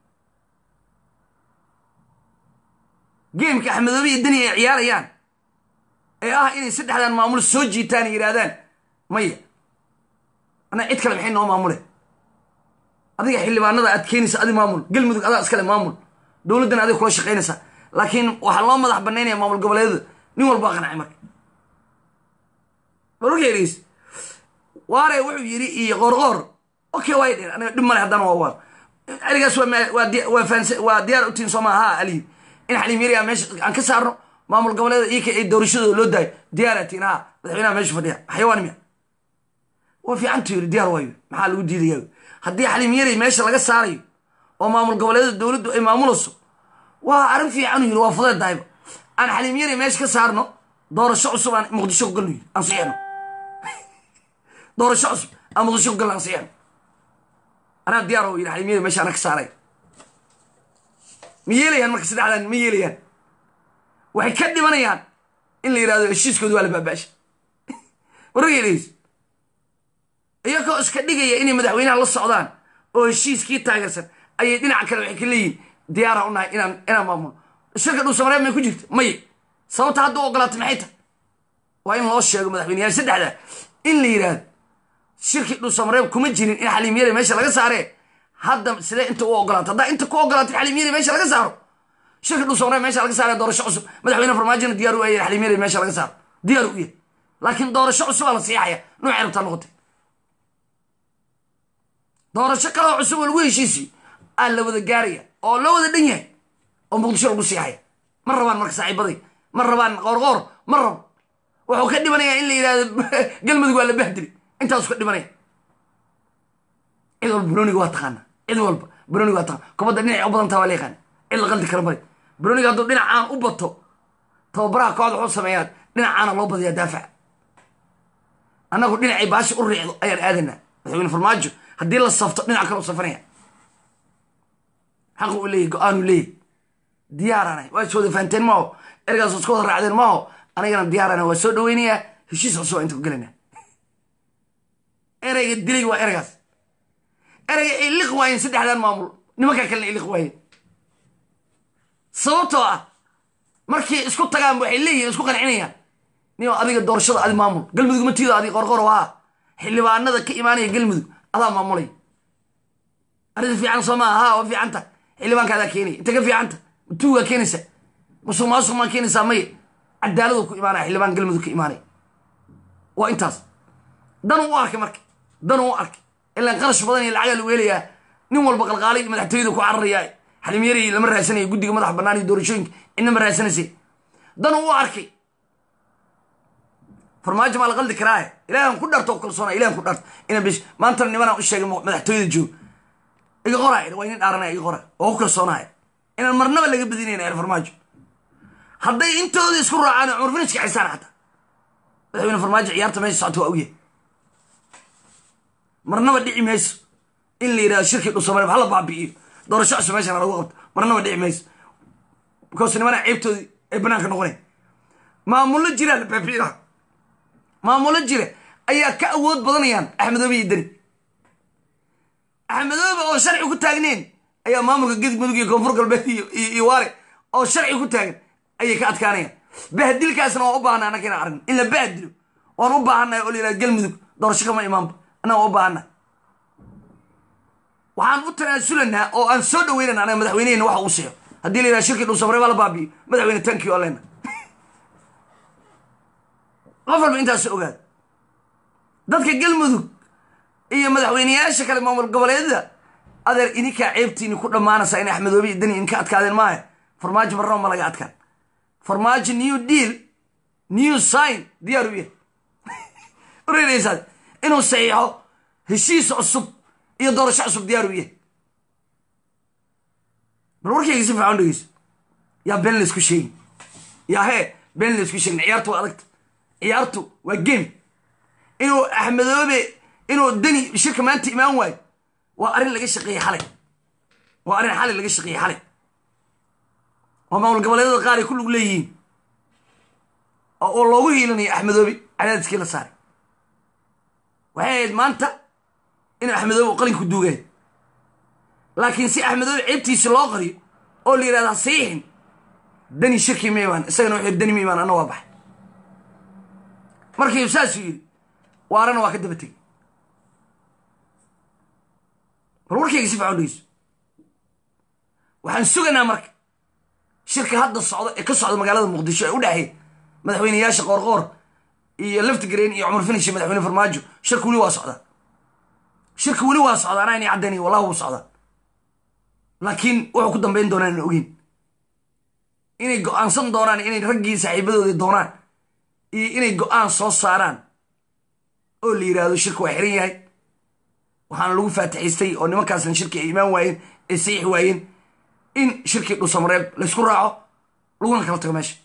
geemka axmedoobe iyo deni ay ciyaarayaan ee ah inay saddexdan maamul soo jiitaan yidhaahdaan maya anaa cid kale maxay noo maamule adiga xildhibaanada aad keenaysa adi maamul galmudug adaa iskale maamul dowladdan adiga kula shaqaynaysa laakiin waxaa loo madax banaynaya maamul goboleedyada nin walbaa qancay marka barorkeedhiis waare wuxuu yidhi iyo qoorqoor okay way dheen aniga dhib male haddana waa waar arigaas waa diyaar utiin sooma ha aliyi in xaliimyari meesha aan ka saarno maamul goboleeda iyaka ay doorashadooda loo daayo diyaaratiin ha madaxweynaha meesha fadhiya xayawaan miya waa fiicantu yiri diyaar waayo maxaa lagu diidaya haddii xaliimyari meesha laga saarayo oo maamul goboleeda dowladdu ay maamulayso waa arrin fiicanu yiri waa fudeed dahayba aan xaliimyari meesha ka saarno doorasho cusub aan muqdisho ku galno yiri aan siixno doorasho cusub aan muqdisho ku galno aan siixno anaa diyaar oo yiri xaliimyari meesha ana ka saaray ma yeelayaan marka saddexdan ma yeelayaan waxay ka dhimanayaan in la yidhahdo heshiiskooda waa la baabaasha wargeedays iyagoo iska dhigaya inay madaxweynaha la socdaan oo heshiiskii taageersan ayay dhinaca kale waxay ka leeyihin diyaara u nahay inaan inaan maamulo shirka dhuusamareeb may ku jirta may sababta hadda u ogolaatay maxay tahay waa in loo sheego madaxweyneyaal saddexda in la yidhaahdo shirkii dhuusamareeb kuma jirin in xaliimyada meesha laga saaree hadda sidee inta u ogolaata haddaa inta ku ogolaatay xaliimyada meesha laga saaro shirka dhuusamareeb meesha laga saaree doorasho cusub madaxweyne farmaajona diyaar u yahay xaliimyada meesha laga saaro diyaar u yahay laakiin doorasho cusub aa la siixaya nuucay rabtaa noqotay doorasho kaloo cusub oo lagu heshiisiyo aa la wada gaaraya oo loo wada dhan yahay oo muqdisho lagu siixaya ma rabaan marka saaxiibaday ma rabaan qoorqoor ma rabo wuxuu ka dhimanayaa in la yidhahdo galmudug waa la bahdili intaasu ka dhimanaya cid walba broniga waa taqaana cid walba broniga waa taqaana kubadda dhinacay u badantaa waa la yaqaana cid la qaldi kara male broniga hadduu dhinacaan u bato tababaraha kooxda wuxuu sameeyaa dhinacaana loo badiyaa daafaca annagu dhinacay baashi u riicdo ayaan aadanaa madaxweyne farmaajo haddii la safto dhinac kale u safanaya xaqu u leeyahy go-aanu leeyahy diyaarana waa is wada fahanteen maaho ergaas isku wada raacdeen maaho anigana diyaarana waa soo dhaweynayaa heshiis cusub inta ku gelayna ereyga dilay waa ereygaas ereyga ay liq waayeen saddexdan maamul nimankaa kalena ay liq waayeen sababtoo ah markay isku tagaan waxay leeyihin isku qancinayaan nin adiga doorashada adi maamul galmudug matiida adi qorqoro haa xildhibaanada ka imaanaya galmudug adaa maamulay arrinta fiican soo maaha haa waa fiicanta xildhibaanka adaa keenaya inta ka fiicanta matuugaa keenaysa musuq maasuq maa keenaysaa maye cadaaladu ku imaanaya xildhibaan galmudug ka imaanaya waa intaas danuu u arkay marka danuu u arkay ilaan qarash badan iyo lacagaa lagu helayaa nin walba qalqaalay madaxtooyada ku cararayaa xalimyari lama raadsanaya guddiga madax bannaan iyo doorashooyinka cidna ma raadsanaysay danuu u arkay farmaajo maa la qaldi karaaye ilahan ku dharto kalsoona ilahan ku dharto ina bish maantana nimanaan u sheegay madaxtooyada joog iga qoraay waa inin dhaaranaya iga qora oo ku kalsoonaaya inaan marnaba laga badinayna er farmaajo hadday intooda isku raacaan cumar finishka xisaan xataa madaxweyne farmaajo ciyaarta meesha socota waa ogyahay marnaba dhici mayso in la yidhahdo shirkii dhusamare hala baabi'iyo doorasho cusub meeshana lagu qabto marnaba dhici mayso because nimanaa ceebtoodii ay banaanka noqonay maamullo jiraa la baabi'ina maamullo jira ayaa ka awood badanayaan axmedoobe iyo deni axmedoobe oo sharci ku taagneen ayaa maamulka gedig mudug iyo koonfur galbeed iyo waare oo sharci ku taagan ayay ka adkaanayaan bahdilkaasna waan u baahana annaka inaan aragno in la bahdilo waan u baahannahay oo la yidhaha galmudug doorasho kama imaanba annaga waan u baahannahay waxaan u tanaasulanaa oo aan soo dhaweynana anaga madaxweynehena waxa uu seexo haddii la yidhaha shirkii dhuusamare baa la baabi'iyo madaxweyne tankii oo leena qof walba intaas ogaada dadka galmudug iyo madaxweyneyaasha kale maamul goboleedyada adeer idinkaa ceebtiini ku dhammaanaysaa in axmedoobe iyo dani idinka adkaadeen maaha farmaajo marnaba ma laga adkaan farmaajo new deal new sign diyaar u yahay ureynaysaad inuu saxiixo heshiis cusub iyo doorasho cusub diyaar u yahay bal warkayga si fiican dhegeyso yaa been laysku sheegin yaa hee been laysku sheegin ciyaartu waa adagta ciyaartu waa game inuu axmedoobe inuu deni shirka maanta imaan waayo waa arrin laga shaqeeyey xalay waa arrin xalay laga shaqeeyey xalay oo maamul goboleedyada qaar ay ku lug leeyihiin oo loogu hiilanayo axmedoobe cadaadiskii la saaray waxay ahayd maanta inuu axmedoobe u qalinka duugay laakiin si axmedoobe ceebtiisi loo qariyo oo la yidhahda saxiixin deni shirkii ma imaan isagana wuxuu deni ma imaan anna waa baxay markii saasuu yidhi waarana waa ka daba tegey bal warkayga si fiican dhegeyso waxaan sugaynaa marka shirka hadda socda ee ka socda magaalada muqdisho ee u dhexeeya madaxweyneyaasha qoorqoor iyo laftigreen iyo cumar finish iyo madaxweyne farmaajo shirka weli waa socdaa shirka weli waa socdaa anaa inay caddaynaya wallahi wuu socdaa laakiin wuxuu ku dambayn doonaan aan ogeyn inay go-aansan doonaan inay raggii saaxiibadoodii doonaan iyo inay go-aan soo saaraan oo la yidhaahdo shirka waa xiran yahay waxaana lagu faatixaystay oo nimankaasna shirkii ay imaan waayeen ay saxiix waayeen in shirkii dhusamareeb laysku raaco laguna kala tago meesha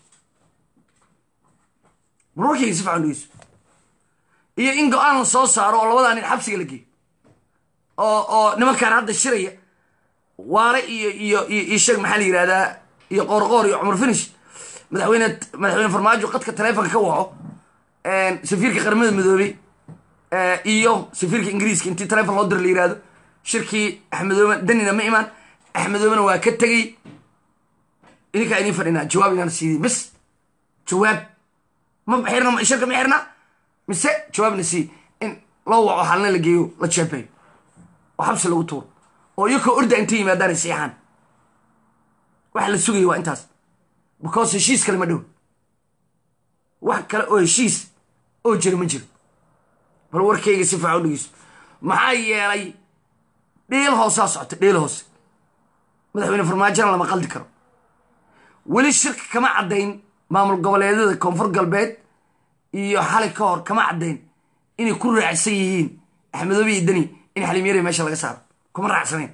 bal warkayga si fican dhegeyso iyo in go-aan la soo saaro oo labadaa nin xabsiga la geeyo oo oo nimankaan hadda shiraya waare iyo iyo iyo sheeg maxaa la yidhahdaa iyo qoorqoor iyo cumar finish madaxweyne madaxweyne farmaajo qadka taleefonka ka waco safiirka qaramada midoobey iyo safiirka ingiriiska intii taleefon loo dira la yihahdo shirkii axmedoobe danina ma imaan axmedoobena waa ka tegey idinkaa idin fadhinaa jawaab inaan siiyey bis jawaab ma xirna shirka ma xirna mise jawaabna sii in loo waco halna la geeyo la jeebeeyo oo xabsi lagu tuuro oo iyakoo orda intay yimaadaan ay siixaan waxa la sugaya waa intaas because heshiis kale ma dhow wax kale oo heshiis oo jira ma jiro bal warkayga si fiican u dhegeyso maxaa yeelay dheel hoosaa socota dheel hoose madaxweyne farmaajona lama qaldi karo weli shirka kama caddayn maamul goboleedyada koonfur galbeed iyo xalay ka hor kama caddayn inay ku raacsan yihiin axmedoobe iyo deni in xalimyari meesha laga saaro kuma raacsanayn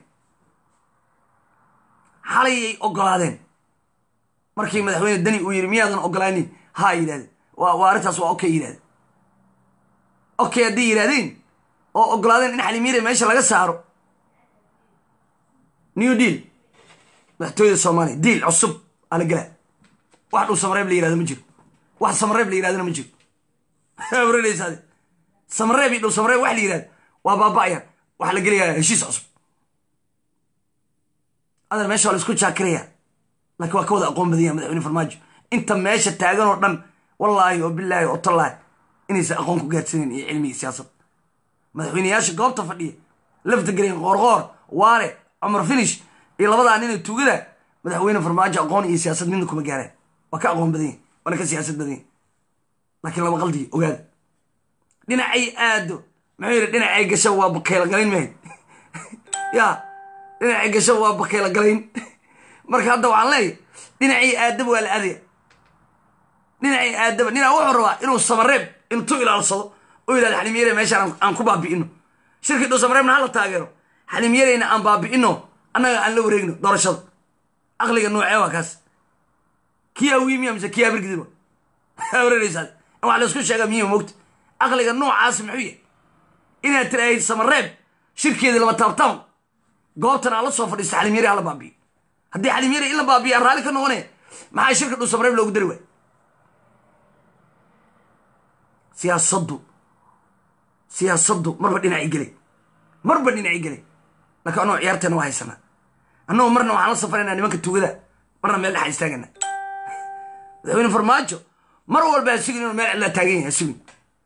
xalayay ogolaadeen markii madaxweyne deni uu yidhi miyaadan ogolaanin haa yidhahdeen waa arrintaas waa okay yidhahdeen okay hadday yidhahdeen oo ogolaadeen in xalimyari meesha laga saaro new deal madaxtooyada soomaaliya diil cusub aa la gelaa wax dhul samareeb la yirahdo ma jiro wax samareeb la yirahdona ma jiro waranaysaade samareeb iyo dhul samareeb wax la yirahdo waa baaba'ayaan waxaa la gelayaa heshiis cusub adan meesha waa la isku jaakiraya laakiin waa ka wada aqoon badanya madaxweyne farmaajo inta meesha taagan oo dhan wallaahi oo bilaahi oo tallaahi inaysan aqoon ku gaadsaneyn iyo cilmi iyo siyaasad madaxweyneyaasha goobta fadhiya lafta gareen qoorqoor waare cumar finish iyo labadaa nina tugada madaxweyne farmaajo aqoon iyo siyaasad midna kuma gaaraan waa ka aqoon badan yahi waana ka siyaasad badan yahi laakiin laba qaldiyo ogaada dhinacay aado muxuu yidhi dhinacay gasha waa bakeela galayn mahayd ya dhinacay gasha waa bakeela galayn marka hadda waxaan leeyahy dhinacii aadaba waa la aadaya dhinacii aadaba ninaa wuxuu rabaa inuu samareeb intuu ilaalsado oo yidhahda xalimyare meeshaan aan ku baabi'ino shirkii dhow samareebna hala taageero xalimyareyna aan baabi'ino annaga aan la wareegno doorashada aqliga noocee waa kaas kiyaa wiimiya mise kiyaa birgidiba waranaysaad in wax laysku sheega miya mogta aqliga noocaas muxuu yahay inaad tiraahid samareeb shirkeedii lama taabtaan goobtan aan la soo fadhiista xalimyare hala baabi'iyo haddii xalimyare in la baabiya aan raalli ka noqonaya maxaa shirka dhow samareeb loogu dari waay siyaasaddu siyaasaddu marba dhinacii gelay marba dhinacii gelay laakiin annagoo ciyaarteena waa haysanaa annagoo marna waxaan la safaraynaa nimanka tugada marna meel dhexa istaagana madaxweyne farmaajo mar walba ha sugin inuu meel cidlaa taagan yahay ha sugin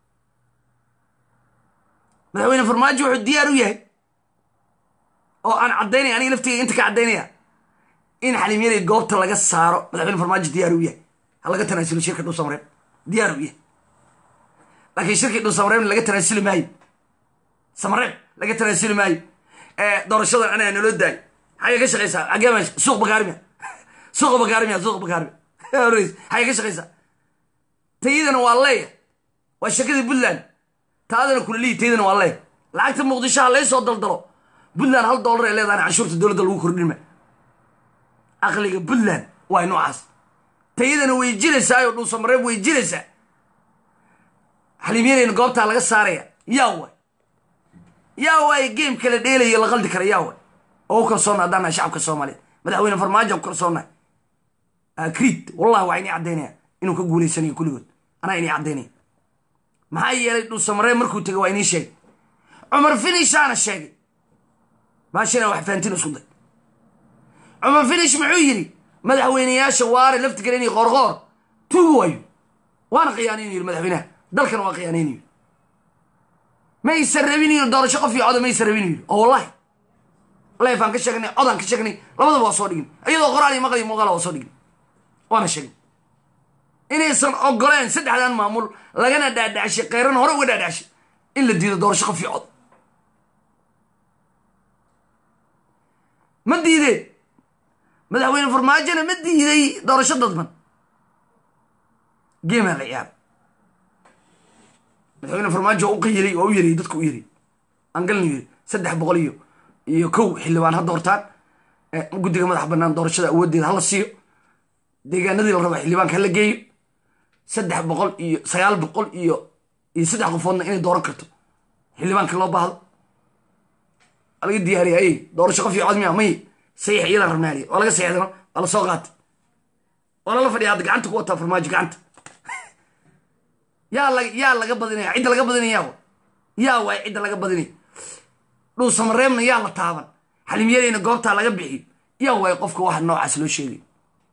madaxweyne farmaajo wuxuu diyaar u yahay oo aan caddaynaya aniga laftiga inta ka caddaynaya in xalimyaday goobta laga saaro madaxweyne farmaajo diyaar u yahay ha laga tanaasulo shirka dhow samareeb diyaar u yahay laakiin shirkii dhow samareebna laga tanaasuli maayo samareeb laga tanaasuli maayo doorashadan anaa naloo daayo xagee ka shaqaysaa xagee meesha suuq bakaarimiya suuqa bakaarimiya suuqa bakaarimiya xagee ka shaqaysaa tayadana waa leeya waa shirkadii puntland taadana kulalihi tayadana waa leeya lacagta muqdisho ha laysoo daldalo puntland hal doolar ay leedahay canshuurta dowladda lagu kordhinma aqliga puntland waa noocaas tayadana way jiraysaa oo dhuusamareeb way jiraysaa xalimyareyna goobtaa laga saaraya yaa waay yaa waay game kala dheelaya la qaldi kara yaa waay oo u kalsoonna haddaanahay shacabka soomaaliyeed madaxweyne farmaajo ku kalsoonnahay akriid wallahi waa inii caddaynaya inuu ka guulaysanayo kulligood anaa inii caddaynaya maxaa yeelay dhuusamareeb markuu tegay waa inii sheegay cumar finishaana sheegay baashina wax fahantin isku day cumar finish muxuu yidhi madaxweyneyaasha waare laftigaran iyo qoorqoor tugu waayo waana khiyaanaynu yidhi madaxweynaha dalkan waa khiyaanaynayo maysan rabin yidhi doorasho qof iyo coda maysan rabin yidhi oo wallahi leefaan ka sheegnay codaan ka sheegnay labadaba waa soo dhigin iyadoo qoraal iyo maqal iyo muuqaala waa soo dhigin waana sheegin inaysan ogoleen saddexdan maamul lagana dhaadhacshay kheyran hore uga dhaadhacshay in la diido doorasho qof iyo cod ma diideen madaxweyne farmaajona ma diiday doorasho dadban geemaa la ciyaara madaxweyne farmaajo u qayilay waa u yariyey dadka u yariyey angalna yiri saddex boqol iyo iyo kow xildhibaan ha doortaan guddiga madax bannaan doorashada awooddeeda hala siiyo deegaanadii la rabaa xildhibaanka hala geeyo saddex boqol iyo sagaal boqol iyo iyo saddex qofoodna inay dooran karto xildhibaanka loo baahdo waa laga diyaariya ay doorasho qof iyo cod miya may saxiix iyada rabnaaliya waa laga saxiixdano waa la soo qaatay waa lala fadhiya hadda gacanta ku wataa farmaajo gacanta yaa la yaa laga badinaya cidda laga badinaya wa yaa waay cidda laga badinaya dhuusamareebna yaa la taaban xalimyareyna goobtaa laga bixiyo yaa waay qofka waxa noocaas loo sheegay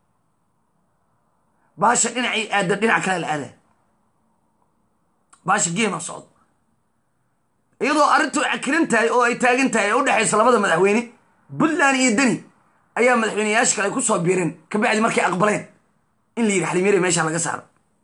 baasha dhinacii aada dhinac kale la aadaa baasha geema socdo iyadoo arrintu cakiran tahay oo ay taagan tahay ee u dhexaysa labada madaxweyne puntland iyo deni ayaa madaxweyneyaasha kale ay ku soo biireen kabacdi markay aqbaleen in la yidhi xalimyare meesha laga saaro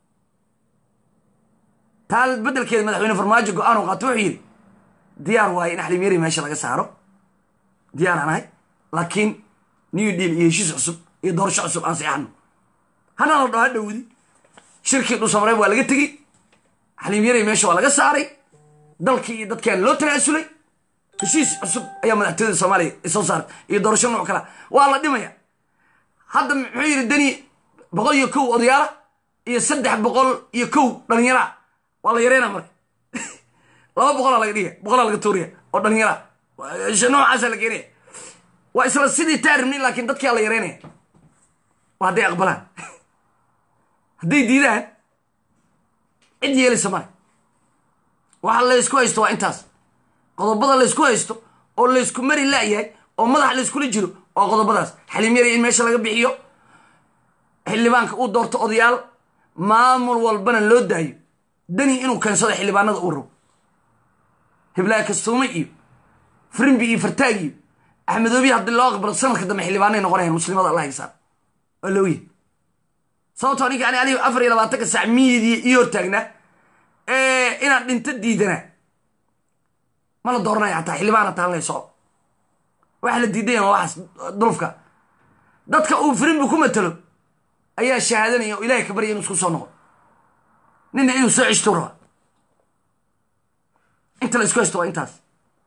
taa beddelkeeda madaxweyne farmaajo go-aan u qaato wuxuu yidhi diyaar waaye in xalimyare meesha laga saaro diyaaraan ahay laakiin new deal iyo heshiis cusub iyo doorasho cusub aan seexano hana la dhaho ha dhowdi shirkii dhuusamareeb waa laga tegey xalimyare meesha waa laga saaray dalkii iyo dadkaan loo tanaasulay heshiis cusub ayaa madaxtooyada soomaaliya soo saartay iyo doorasho nooc kala waa la dhimaya hadda muxuu yidhi deni boqol iyo kow odayaala iyo saddex boqol iyo kow dhalinyaraa waa la yareynaa marka laba boqolaa laga dhiga boqolaa laga tuuriya oo dhalinyaraa noocaasa la keenaya waa isla sidii taaribnin laakiin dadkia la yareynaya waa hadday aqbalaan hadday diidaan cid yeelaysa male waxa laysku haysto waa intaas qodobada laysku haysto oo laysku mari la'yahay oo madax layskula jiro waa qodobadaas xaliim yari in meesha laga bixiyo xildhibaanka uu doorto odayaal maamul walbana loo daayo dani inuu keensado xildhibaanada uu rabo hiblaayo kastuume iyo frimbi iyo fartaag iyo axmedoobi haddii loo aqbalo sanadka dambe xildhibaanay noqonayaan muslimada allah hisaab waa looya sababtoo ninka ani aniga afar iyo labaatanka sac miyidiya ii hortaagnaa inaan dhinto diidanaa ma la dooranaya hataa xildhibaan hataa la soco waxa la diidanya waa waxaas dulufka dadka uu frimbi ku matalo ayaa shahaadanaya oo ilahay ka barya inuu isku soo noqo nina inuu soo ceshtuu raba inta la isku haysto waa intaas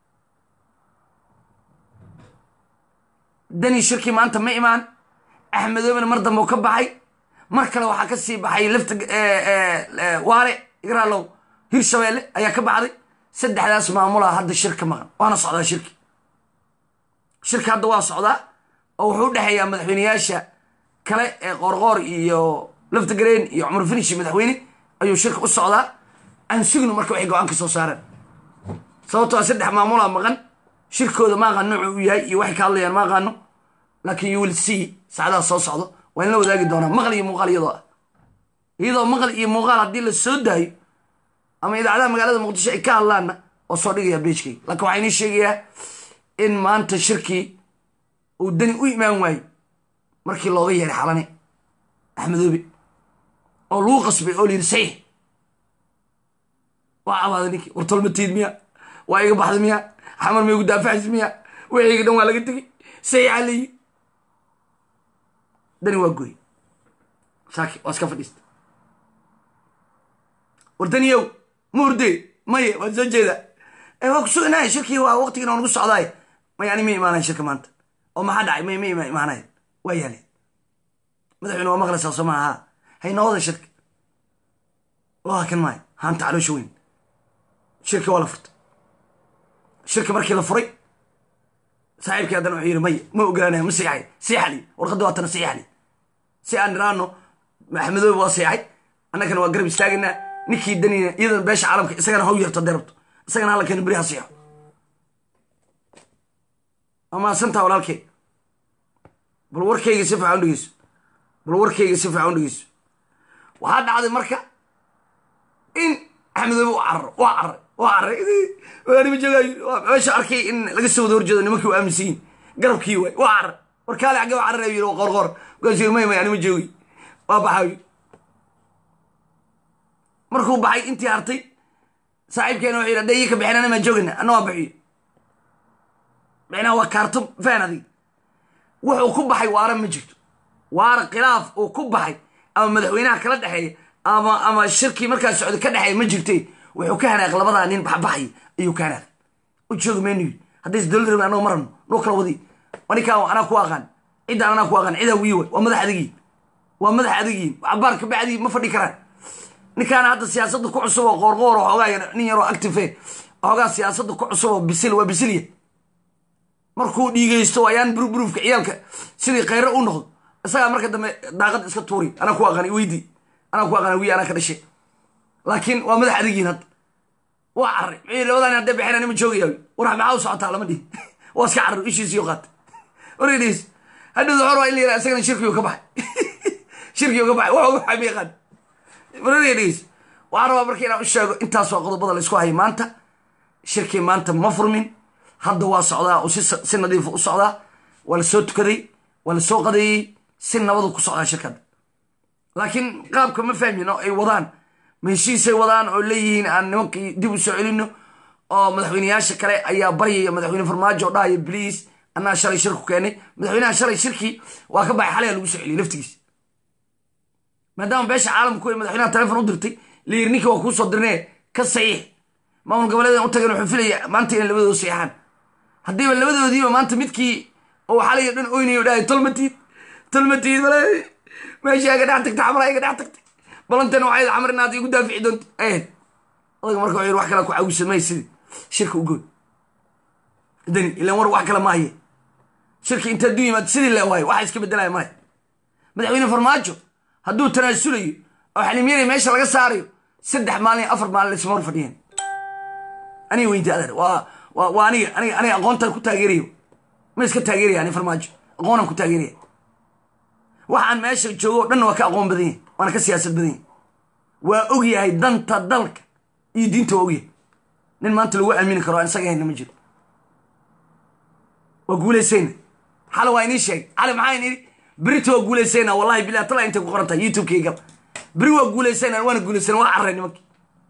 dani shirkii maanta ma imaan axmedoobina mar dambe u ka baxay mar kale waxaa ka sii baxay lafta waale igraalow hirshabeelle ayaa ka baxday saddexdaas maamulaa hadda shirka maqan waana socdaa shirki shirka hadda waa socdaa oo wuxuu u dhexeeyaa madaxweyneyaasha kale ee qoorqoor iyo lafta gareen iyo cumar finish madaxweyne ayuu shirka u socdaa aan sugno marka waxay go-aan ka soo saareen sababtoo saddex maamulaa maqan shirkooda ma aqaano nuucu u yahay iyo waxay ka hadlayaan ma aqaano laakiin you will see saacadaha soo socdo waa in la wadaagi doonaa maqal iyo muuqaal iyadoo ah iyadoo maqal iyo muuqaal haddii la soo daayo ama idaacadaha magaalada muqdisho ay ka hadlaanna oo soo dhigaya beejkayga laakiin waxaa inii sheegayaa in maanta shirkii uu dani u imaan waayo markii looga yeeray xalane axmedoobe oo lagu qasbay oo layidhi saxiix waa cabaaday ninkii wartolmatiid miya waa iga baxday miya xamar ma igu daafacaysa miya wixiyga dhan waa laga tegey saxiixa layi dani waa gooy saaki waa iska fadhiista war daniyow ma hurdee maye waad soo jeeda waa ku sugnahay shirkii waa waqtigiina waa nagu socdaay may ani ma imaanayn shirka maanta oo maxaa dhacay may ma imaanayn waa yaaleen madaxweyne waa maqlaysaa soo maaha haynawada shirka waa kan maayo haanta caloosha weyn shirka waa la furtay shirka markii la furay saaxiibkii haddana wuxuu yidhi maya ma ogaanaya ma siixay siixali warqadda waa tana siixali si aan niraano maxamedoobe waa siixay annagana waa garab istaagaynaa ninkii danina iyadana beesha caalamka isagana haw yarto dee rabto isagana hallankeena beri ha siixo amaasantaa walaalkey bal warkayga si fiican u dhegeyso bal warkayga si fiican u dhegeyso waxaa dhacday marka in axmedoobe u cararo waa cararay waa cararay nima joogayo meesha arkay in laga soo wada horjeedo nimankii u aaminsan yihin garabkii waay waa carar war kaale xagge waa cararay yiri qorqor markaasuu yiri may may anima joogi waa baxaayo markuu baxay intii hartay saaxiibkeena wuxuu yidhi hadda ii ka bixin anima joogina anna waa bixiyo micnaha waa kaarto faan adig wuxuu ku baxay waara ma jirto waara khilaaf uu ku baxay ama madaxweynaha kala dhexeeya ama ama shirkii markaas socda ka dhexeeya ma jirte wuxuu ka hanaaq labadaa nin baxbaxay ayuu ka hanaaq u joogi maynu yidhi haddays dowlad rabin annago marano noo kala wadi ninkaa anaa ku aqaan ciddaan anaa ku aqaan cidaa wiyi way waa madax adigiin waa madax adigiin cabaar kabacdii ma fadhi karaan ninkaana hadda siyaasadda ku cusub oo qoorqoor oo xoogaa nin yaroo active xoogaa siyaasadda ku cusub oo bisil waa bisilya markuu dhiigaysto ayaan burburuufka ciyaalka sidii khayre u noqdo isagaa marka dambe daaqad iska tuuri anaa ku aqaan weydii anaa ku aqaan wiyi anaa ka dhashay laakiin waa madax adigiin hadda waa carray mxuu labadan hadday baxeen anima joogaya war maxaa u socotaa lama dhihin waa iska carray ishiisiyo qaatay oradhiis hadhowda xor waa in la yidhaha isagana shirkiyu ka baxay shirkiyu ka baxay wuxuu ka baxay ma yaqaan oradhiis waxaan rabaa marka inaan u sheego intaas waa qodobada la isku hayay maanta shirkii maanta ma furmin hadda waa socdaa oo si nadiifa u socdaa waa la soo tukaday waa la soo qadeeyey si nabadu ku socdaa shirkadda laakiin qaabka ma fahmin oo ay wadaan ma heshiisay wadaan oo leeyihiin aan nimankii dib u soo celino oo madaxweyneyaasha kale ayaa baryaya madaxweyne farmaajo dhahaya bliis anaa shalay shirku keenay madaxweynaha shalay shirkii waa ka baxay xalaya lagu soo celiyey laftigiis maadaama beesha caalamku ay madaxweynaha telefon u dirtay layiri ninkii waa kuu soo dirnee ka saxiix maamul goboleedan u tagan wuxuu filaya maanta inay labadooda saxiixaan haddiiba labadoodiiba maanta midkii oo xalay dhan oynayo dhahay tolmatiid tolmatiid male meesha iga dhex tagtay xamara iga dhex tagtay balantana waxay xamar inaad igu daafici doonta ahayd odaga marka wuxuu yiri wax kale ku cawisa may sidii shirka ugood dani ilan war wax kale maaye shirki inta hadduu yimaado sidii le waayo waxa iska bedelaya male madaxweyne farmaajo hadduu tanaasulayo oo xalimyari meesha laga saarayo saddex maalin iyo afar maalin isma hor fadhiyeen aniga weynta adeer waa waa waa aniga aniga aniga aqoontaan ku taageerayo ma iska taageeraya ani farmaajo aqoonaan ku taageeraya waxaan meesha joogo o dhanna waa ka aqoon badan yahay waana ka siyaasad badan yahay waa ogyahay danta dalka iyo diinta waa ogyahay nin maanta lagu aamini karo aan isaga hayna ma jiro waa guulaysayna xale waa inii sheegay xale maxaa inii berita waa guulaysayna wallahi bilah tala intay ku qoran tahay youtube-kayga beri waa guulaysayna waana guulaysayna waa carray nimankii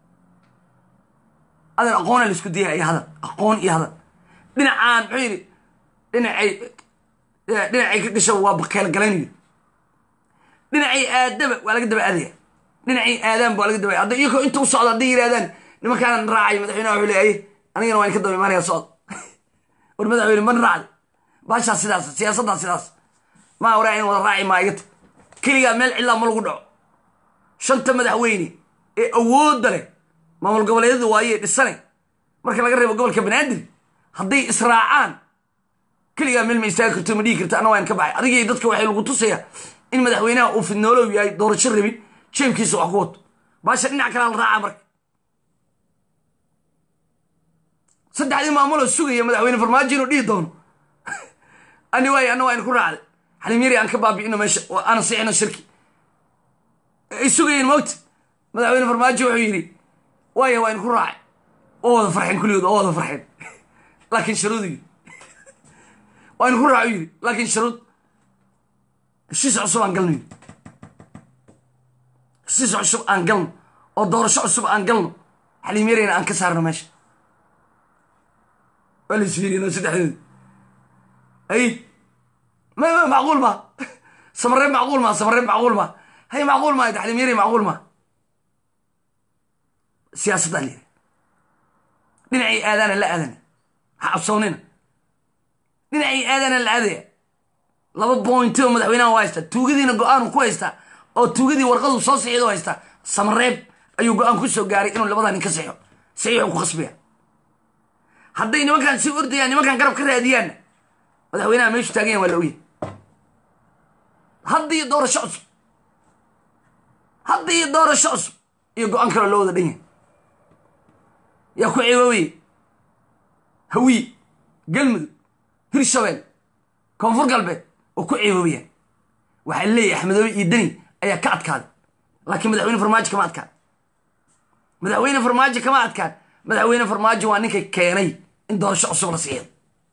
adan aqoona la isku dayay iyo hadal aqoon iyo hadal dhinacaan muxuu yidhi dhinacay dhinacay ka dhishaba waa bakeel galaynayo dhinacay aadaba waa laga daba aadaya dhinacay aadaanba waa laga daba hadda iyagoo inta u socda hadday yidhahdaan nimankaanan raacay madaxweynaha wuxuu leeyahay anigana waa in ka daba imaanaya socod war madaxweyne man raacday baashaa sidaas siyaasaddaa sidaas maa waraa in wada raaci maa igata keligaa meel cidlaa ma lagu dhaco shanta madaxweyne ee awoodda leh maamul goboleedyada waaye dhisane marka laga reebo gobolka banaadir hadday israacaan keligaa meel ma istaagi karto ma dhigi karta anna waan ka baxay adigii dadka waxay lagu tusayaa in madaxweynaha uu fidnoolow yahay doorasho rabin jeebkiisa wax ku wato baasha dhinac kalaa la raaca marka saddexdii maamuloo sugaya madaxweyne farmaajo inuu dhihi doono ani waay anna waa in ku raacday xalimyari aan ka baabi'ino meesha oo aan sixino shirki ay sugayeen moogta madaxweyne farmaajo wuxuu yidhi waaya waa in ku raacay oo wada farxeen kulligood oo wada farxeen laakiin sharuud yidhi waa in ku raaco yidhi laakiin sharuud heshiis cusub aan galno yidhi heshiis cusub aan galno oo doorasho cusub aan galno xalimyarina aan ka saarno meesha waa la isfiirino saddexdooda ay ma ma macquul ma samaree macquul ma samaree macquul ma hay macquul ma xalimyari macquul ma siyaasaddaa la yidhi dhinacii aadaana la aadana ha cabsoonina dhinacii aadaana la aadaya laba bointi oo madaxweynaha u haystaa tuugadiina go-aanu ku haystaa oo tuugadii warqadu soo sixido haystaa samareeb ayuu go-aan ku soo gaaray inuu labadaa nin ka sixo saxiixu ku khasbaya hadday nimankaan si ordayaan nimankaan garab ka raadiyaanna madaxweynaha meeshu taagayan waa la ogyahay hadda iyo doorasho cusub hadda iyo doorasho cusub iyo go-aan kaloo loo wada dhan yahay yaa ku ceebooye hawiye galmudug hirshabeel koonfur galbeed oo ku ceeboobayaan waxaa leeyahay axmedoobe iyo deni ayaa ka adkaaday laakiin madaxweyne farmaajo kama adkaan madaxweyne farmaajo kama adkaan madaxweyne farmaajo waa ninka keenay in doorasho cusub la siiyo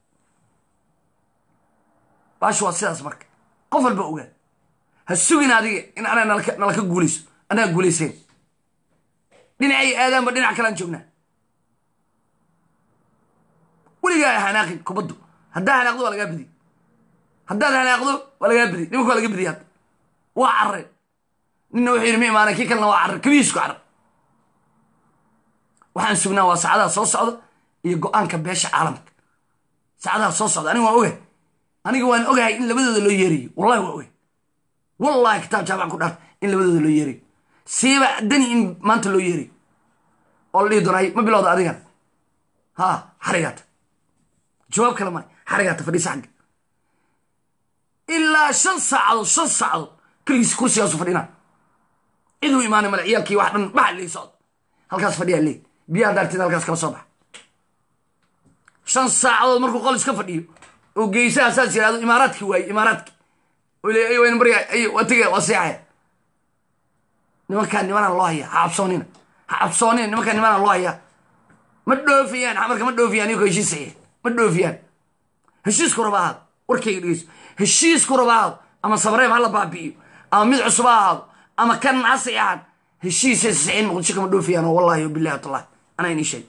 baashu waa sidaas marka qof walba ogaa ha sugin adiga in anaa nala ka guulayso anaa guulayseen dhinacay aadaanba dhinac kalaan joognaa weligaa hanaaqin kubaddu haddaa hanaaqdo waa lagaa bediy haddaad hanaaqdo waa lagaa bediy nimanka waa laga bediy hadda waa carreen ninna wuxuu yidhi ma imaanan kii kalena waa carre kabihiisku carre waxaan sugnaa waa saacadaha soo socda iyo go-aanka beesha caalamka saacadaha soo socda aniga waan ogahay aniga waan ogahay in labadooda loo yeerayo wallahi waa ogahay wallahi kitaab jaamacan ku dhaarta in labadooda loo yeerayo siiba dani in maanta loo yeerayo oo la dhihi doonay ma bilowda adigan ha xarigaata jawaab kale male xarigaata fadhiisa xagga ilaa shan saacadood shan saacadood keligiis kursigaasu fadhina ciduu imaanay male ciyaalkii wax dhan baxa lii socda halkaas fadhiyaa leey biyaha daarteed halkaas kala soo baxa shan saacadood markuu qol iska fadhiyo oo geysaha saas yihahdo imaaraadkii waaye imaaraadki oo le ay wayna barya ay waa tegaya waa seexaya nimankaan nimanaan loo hayaa ha cabsoonina ha cabsoonina nimankaan nimanaan loo hayaa ma dhoofiyaan xamarka ma dhoofiyaan iyagoo heshiis saxiix ma dhoofiyaan heshiisku raba ahaado warkayga dhegeyso heshiisku raba ahaado ama sabreeb ha la baabi'iyo ama mid cusub ha ahaado ama kan ha saxiixan heshiisay saxiixin muqdisho kama dhoofiyaan oo wallahi billahi watallahi anaa inii sheeg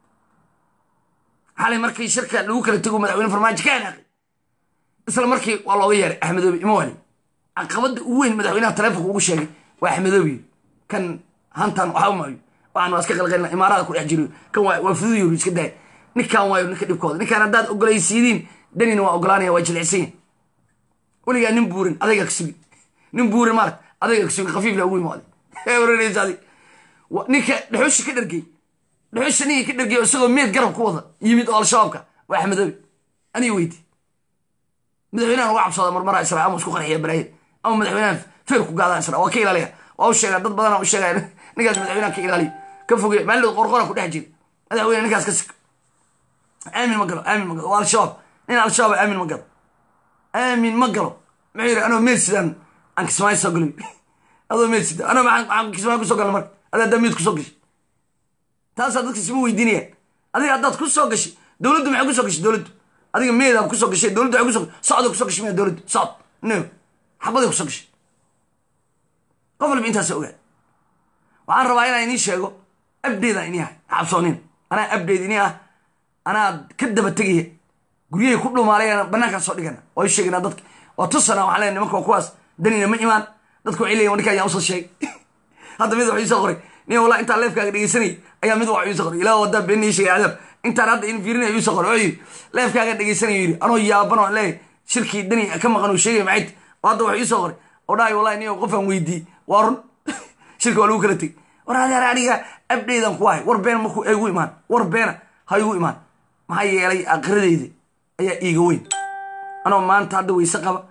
xalay markii shirka lagu kala tego madaxweyne farmaajo ka hanaaqay isla markii waa looga yeeray axmedoobi ima wali caqabadda ugu weyn madaxweynaha taleefonka ugu sheegay waa axmedoobi kan hantan waxaa maayo waxaan waa iska qalqalina imaarada ku dhex jiro kan waa fuduyo iska daaya ninkan waayo ninka dhibkooda ninkaan haddaad ogolaysiidiin danina waa ogolaanaya waa jilicsan yahay weligaa nin buurin adayga ka sugi nin buurin maarag adayga ka sugi khafiif la ugu imaaday waranaysa adig ninka dhexushi ka dhargey dhexusha ninkii ka dhargey isagoo meed garab ku wada yimid oo al-shabaabka waa axmedoobi aniga weyti madaxweynahan uga cabsooda marmara isra ama isku qarxiya balaaye ama madaxweynahan feer ku gaadaan isra waa ka ilaaliya waa u sheegaa dad badanaa u sheegaya ninkaas madaxweynahan ka ilaaliya ka fogeeya maalin qorqora ku dhex jira madaxweyne ninkaas ka sik aamin ma galo aamin ma galo waa al-shabaab nin al-shabaab aamin ma galo aamin ma galo muxuu yidhi anoo meedsidaan aan kismaayo soo galay adoo meedsida anoo maxaan kismaayo kusoo gala marka adaa damiid kusoo gashay taasaa dadka isma weydiinayaan adiga haddaad ku soo gashay dowladdu maxay kusoo gashay dowladdu adiga meedaa kusoo gashay dowladdu waxay kusoo socda kusoo gashay miya dowladdu socd no xabaday kusoo gashay qof walba intaasa ogaa waxaan rabaa inaan inii sheego abdeedaan inii ah xabsoonin anaa abdeed inii ah anaa ka daba tegaya guryahay ku dhumaalayana banaankaan soo dhigana waa u sheegana dadka waa tusana waxaan leeyahay nimanka waa kuwaas danina ma imaan dadku waxay leeyihin ninkaan yaa usoo sheegay hadda mid wax iisoo qoray nin walaa intaan leefkaaga dhegeysanayay ayaa mid wax iisoo qoray ilaa wadaa been ii sheegay cadaab intaan hadda in fiirinaya iisoo qoray oo yidhi leefkaaga dhegeysanaya yidhi anoo yaabano leeyahay shirkii dani ka maqan uu sheegay maxay oo hadda wax iisoo qoray oo dhahay wallahi nin qofaan weydiiyey waa run shirka waa lagu kala tegey war adeer aniga abdeydan ku ahay war beena markuu igu imaan war beena ha igu imaan maxaa yeelay aakiradeyda ayaa iiga weyn anoo maanta hadda weyse qaba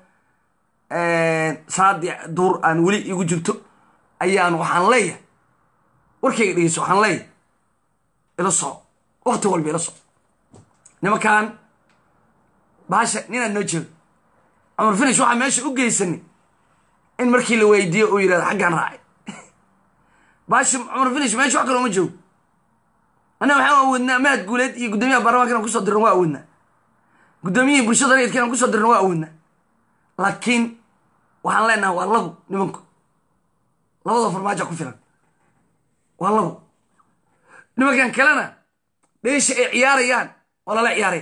salaadii duur aan weli igu jirto ayaan waxaan leeyahay warkayga dhegeyso waxaan leeyahay ila soco wakti walba ila soco nimankan baasha ninaad noo jeedo cumar finish waxaa meesha u geysani in markii la weydiiyo uu yidhahdo xaggaan raacay baasha cumar finish meesha wax kaloo ma joogo annaga waxaan awoodnaa mahad guuleed iyo guddoomiyaha baarlamanka inaan kusoo dirno waa awoodnaa guddoomiyihii bulshada rayidka inaan kusoo dirno waa awoodnaa laakiin waxaan leenahay waa labo nimanku labada farmaajo ku filan waa labo nimankan kalena dheesha ay ciyaarayaan oo lala ciyaaraya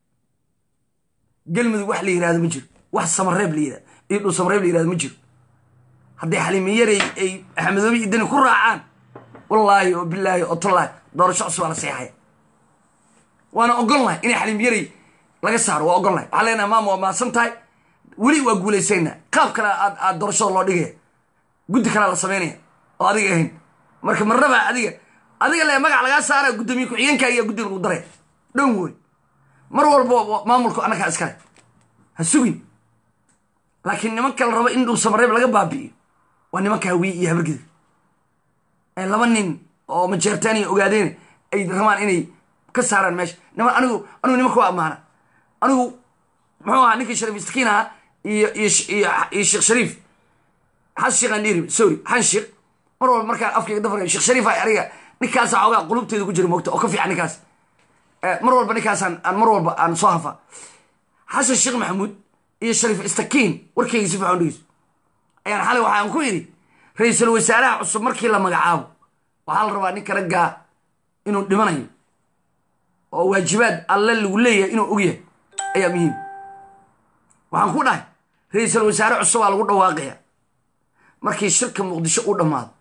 galmudug wax la yihahdo ma jiro wax samareeb la yihahdo iyo dhul samareeb la yihahdo ma jiro hadday xaliimiyarey ay axmedoobe iyo dani ku raacaan wallaahi oo bilaahi oo tallaahi doorasho cusub aa la seexaya waana ogol lahay inay xaliimiyarey laga saaro waa ogol lahay waxaa leenahay maama waa mahadsan tahay weli waa guulaysayna qaab kale aad aad doorashada loo dhigaya guddi kalea la samaynaya oo adiga ahayn marka marnaba adiga adiga le magac lagaa saaraya guddoomiye ku-xigeenkaaga iyo guddi lagu daraya dhown woy mar walba maamulku annagaa iskale ha sugin laakiin nimanka la rabo in dhul samareeb laga baabi'iyo waa nimanka hawiye iyo habargida ee laba nin oo majeertaaniya ogaadeen ay rabaan inay ka saaraan meesha niman anigu anigu nimanka waa ammaana anigu muxuu ahaa ninkii shariif istakiin ahaa iyo iyo iyo sheekh shariif xas sheekh aan dhiiri sorry xan sheekh mar walba markaa afkayga dafarka sheekh shariif ay aniga ninkaasa xoogaa qulubteeda ku jira moogta oo ka fiican ninkaas mar walba ninkaasaan aan mar walba aan soo hafa xasan sheekh maxamuud iyo shariif istakiin warkayga si fiican dhegeyso ayaan xalay waxaan ku yidhi ra-iisul wasaaraha cusub markii la magacaabo waxaa la rabaa ninka raggaa inuu dhimanayo oo waajibaad alle lagu leeyahay inuu ogyahay ayaa muhiim waxaan ku dhahay ra-iisul wasaare cusub aa lagu dhawaaqaya markii shirka muqdisho u dhammaado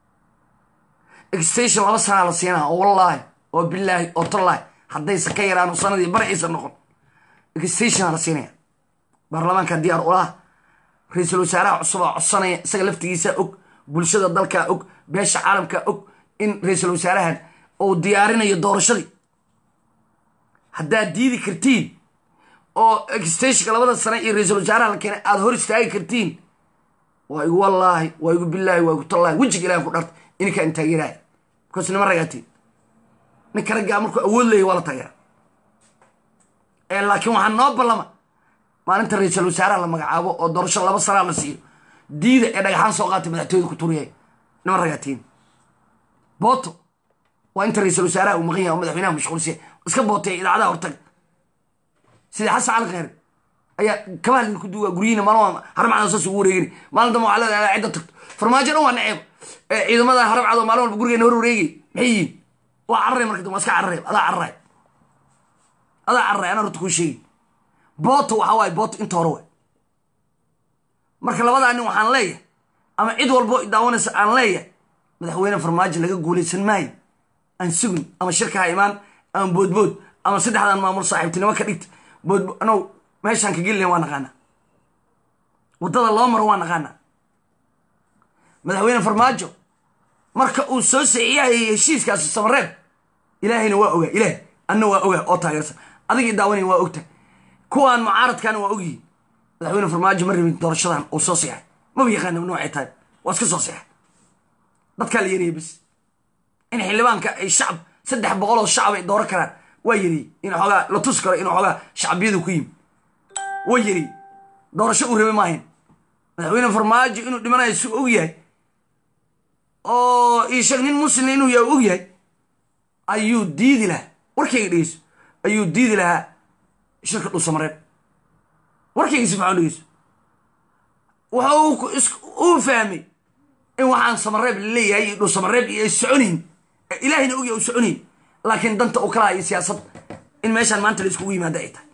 extation laba sanaa la siinaa oo wallaahi oo bilaahi oo tallaahi haddaysa ka yaraano sanadii barciisa noqon exstationa la siinaya baarlamaanka diyaar ulaha ra-iisul wasaaraha cusubaa codsanaya isaga laftigiisaa og bulshada dalkaa og beesha caalamkaa og in ra-iisul wasaarahan uu diyaarinayo doorashadii haddaad diidi kartiin oo exstationka labada sane iyo ra-iisul wasaaraha la keenay aada hor istaagi kartiin waa igu wallaahi waa igu bilaahi waa igu tallaahi wejiga ilahan ku dharta ininkaa in taageeraaya bikaas nima ragaatiin ninka raggaa markuu awood leeyahy waa la taageera laakiin waxaa noo ballama maalinta ra-iisul wasaaraha la magacaabo oo doorasho laba sanaa la siiyo diida ee dhagaxaan soo qaatay madaxtooyada ku turiyay nima ragaatiin booto waa inta ra-iisul wasaaraha uu maqan yahay oo madaxweynaha mashquulsiya iska bootay idaacadaha hortaga sida xasan cali kheyre ayaa kabaha lidinku duugaa guryihiina maalin haramcada saas ugu wareegani maalin dambe waxaa leedahay cidda tagto farmaajo dhan waa naceeb ciidamada haramcado maalin walba gurigeena hor wareegay maxay yihiin waa cararay marka dambe waa iska cararay adaa cararay adaa cararay anaa horta kuu sheegi booto waxaa waaye booto inta hore waay marka labadaa nin waxaan leeyahay ama cid walbo daawanaysa aan leeyahay madaxweyne farmaajo laga guulaysan maayo aan sugin ama shirka ha imaan ama boodbood ama saddexdan maamul saaxiibtinimo ka dhigta boodbo anow meeshaan ka gelina waa naqaanaa waddada loo maro waa naqaanaa madaxweyne farmaajo marka uu soo saxiixayay heshiiskaasi samareeb ilaahayna waa ogaa ilaahay anna waa ogaa oo taageersan adigii daawanaya waa ogtahay kuwaan mucaaradkaana waa ogyihiin madaxweyne farmaajo ma rabin doorashadan uu soo seexay maba yaqaana noocay tahay waa iska soo seexay dadkaa la yariyay bas in xildhibaanka ay shacab saddex boqol oo shacab ay dooran karaan waa yariyey in xoogaa la tus karo in xoogaa shacbiyadu ku yimi waa yariyey doorasho uu rabay maahayn madaxweyne farmaajo inuu dhimanayo si og yahay oo ii sheeg nin muslim inuu yahay og yahay ayuu diidi lahaa warkayga dhegeyso ayuu diidi lahaa shirka dhuusamareeb warkayga si fican dhegeyso waxa uu fahmay in waxaan samareeb laleeyahay iyo dhuusamareeb iyo ay soconayn ilaahayna ogyahay u soconayn laakiin danta u kalaha iyo siyaasad in meeshaan maanta la iskugu yimaada ay tahay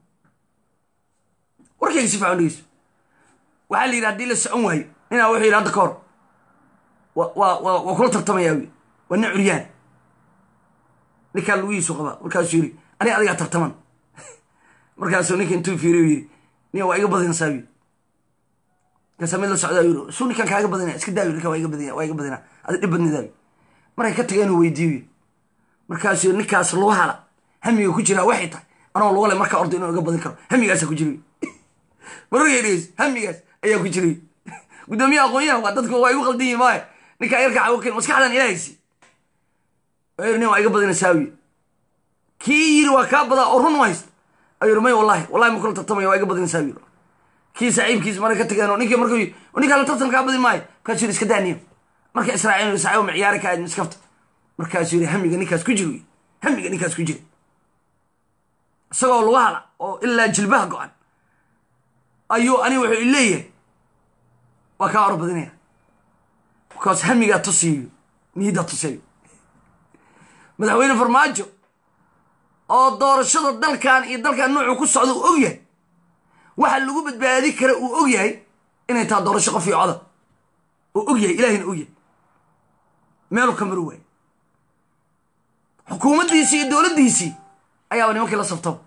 warkayga si fican dhegeyso waxaa la yidhi haddii la socon waayo ninaa wuxuu yidhi hadda ka hor waa waa kula tartamayaa wi waa nin curyaan ninkaa lugihiisu qabaa markaasuu yidhi aniga adigaa tartaman markaasuu ninka intuu fiiriy yidhi nin waa iga badinaysaa wi markaasaa mid la socdaa yidhi suu ninkan kaaga badinaya iska daawi ninkan waa iga badinaya waa iga badinaa adi dhib badnidaa wi markay ka tageen uu weydiiyo markaasuu yidhi ninkaas lugu hala hamiga ku jiraa waxay tahay anoo lugu le markaa ordo inuu iga badin karo hamigaasaa ku jira mararkay dhegeys hamigaas ayaa ku jiray guddoomiyaha aqoon-yahan waa dadku waa igu qaldan yihin maayo ninkaa yarka cawoken maskaxdan ilaahaysi ayuu nin waa iga badinaysaa wiy kii yiri waa kaa badaa oo run haysta ayuu yiri may wallahi wallahi ma kula tartamaya waa iga badinaysaa wiy kii saaxiibkiis markay ka tageen oo ninkii markuu ninkaa la tartan kaa badin maayo markaasuu yiri iska daaniyo marka israaciil saaxiib ma ciyaari ka aad miskafta markaasuu yiri hamiga ninkaas ku jiro hamiga ninkaas ku jira isagoo lagu hala oo ilaa jilbaha go-an ayuu ani wuxuu ileeyahay waa kaa or badinaya bakaas hamigaa tusiyo niyaddaa tusayo madaxweyne farmaajo oo doorashada dalkan iyo dalkan nuucuu ku socda uu og yahay waxa lagu badbaadi kara uu og yahay inay taha doorasho qof iyo coda uu og yahay ilahina og yahay meelu ka maru waayo xukuumaddiisii iyo dowladdiisii ayaaba nimankii la sabtaba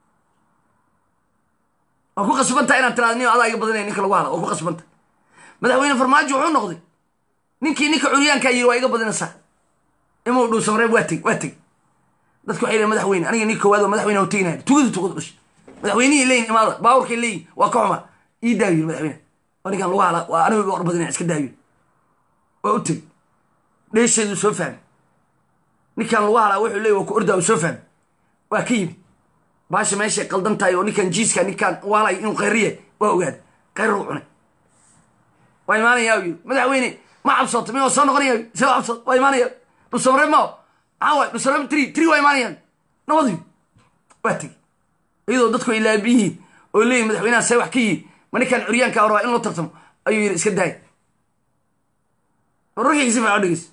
waa ku qasbantaha inaad tiraada nin adaa iga badinaya ninka lagu hala waa ku qasbantah madaxweyne farmaajo wuxuu noqday ninkii ninka curyaankaa yiri waa iga badinaysaa imuu dhuu samareeb waa teg waa teg dadku waxay leeyiin madaxweyne aniga nin koowaad oo madaxweyne u teginaya tugadu tugadu dhashay madaxweynihii leeyihin imaada baaburkay leeyihin waa ka xuma ii daayo yiri madaxweyne waa ninkan lagu hala waa aniga iga orbadinaya iska daayo waa u teg dheesheedu soo fahmay ninkan lagu halaa wuxuu leeyahy waa ku ordaa soo fahmay waa ka yimi baasha meeshay qaldan tahay oo ninkan jiiska ninkan waalay inuu khayriya waa ogaada khayr u cunay waa imaanayaa yiri madaxweyne ma cabsooto mi waa soo noqonaya see waa cabsoot waa imaanaya dhusamare mao maxaa waay dhusamare tri tri waa imaanayaan nabadii waa tegi iyadoo dadku ay laabi yihiin oo leeyihin madaxweynaha see wax ka yihin ma ninkan curyaanka rabaa in loo tartamo ayuu yidhi iska daay wararkayga si fiican dhegeys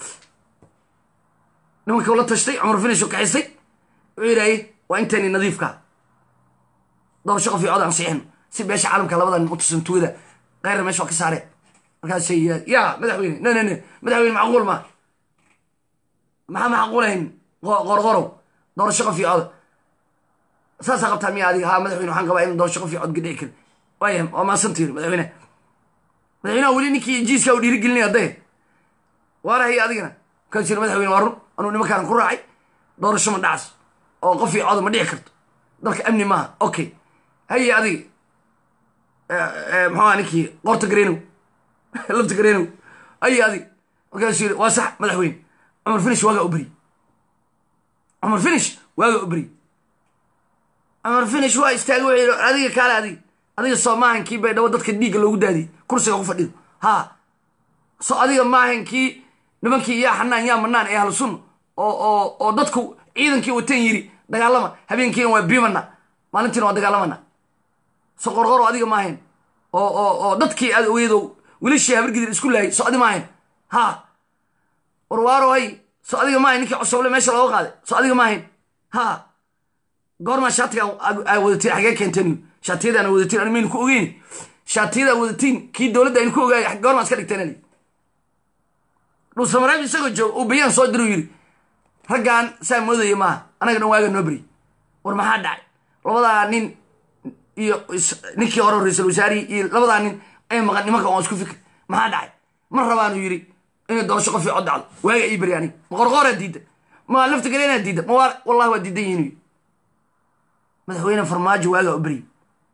nimanka ula tashtay cumar finish oo kaxistay wuxuu yidhaaye waa intayni nadiifka doorasho qof iyo cod aan siixino si beesha caalamka labada nin u tusan tuugada keyra meesha waa ka saareen markaasay yidhahd ya madaxweyne ne ne ne madaxweyne macquul ma maxaa macquulayn qorqorow doorasho qof iyo cod saasaa qabtaa miya adiga ha madaxweyne waxaan qabaa in doorasho qof iyo cod gadhici karin waaya waa maasanti yiri madaxweyne madaxweynaha weli ninkii jiiska u dhiirigelinaya hadday waarahay adigana markaas yiri madaxweyne waa run anuu nimankaanan ku raacay doorasho ma dhacas oo qof iyo coda ma dhici karto dalka amni maaha okay haye adiga muxuu ninkii qorta gareenow lafta gareenow haye adiga markaasuu yiri waa sax madaxweyne cumar finish waagaa u beri cumar finish waagaa u beri cumar finish waa istaagay wuxuu yidhi adiga kaale adiga adiga soo maahan kii bay dhabo dadka dhiigga loogu daadiyey kursiga ku fadhido ha so adiga maahan kii nimankii yaa xanaan yaa manaan ee ahlu sunna oo oo oo dadku ciidankii watan yiri dagaalama habeenkiina waa biimana maalintiina waa dagaalamana so qorqoro adiga maahayn oo oo oo dadkii aad ogeedo wilishii habargidir isku laayay so adi maahayn ha warwaaro hay so adiga maahayn ninkii cosoble meesha looga qaaday so adiga maahayn ha goormaa shaatiga aa wadatiin xagee keenteen shaatiyadaan wadatiin ani maynu ku ogeyn shaatiyadaan wadatiin kii dowladda aynu ku ogaay goormaa iska dhigteen dhuusamareeb isagoo jooga uu bayaan soo diru yidhi raggaan saa moodaya maaha anaga dhan waaga noo beri war maxaa dhacay labadaa nin iyo ninkii hore ra-iisul wasaarihii iyo labadaa nin ay maqan nimanka waan isku fikir maxaa dhacay ma rabaanu yidhi inay doorasho qof cod dhacdo waaga ii beri aniga ma qorqooraa diidda ma lafta galeenaa diidda ma wallahi waa diidan yihin madaxweyne farmaajo waagaa u beri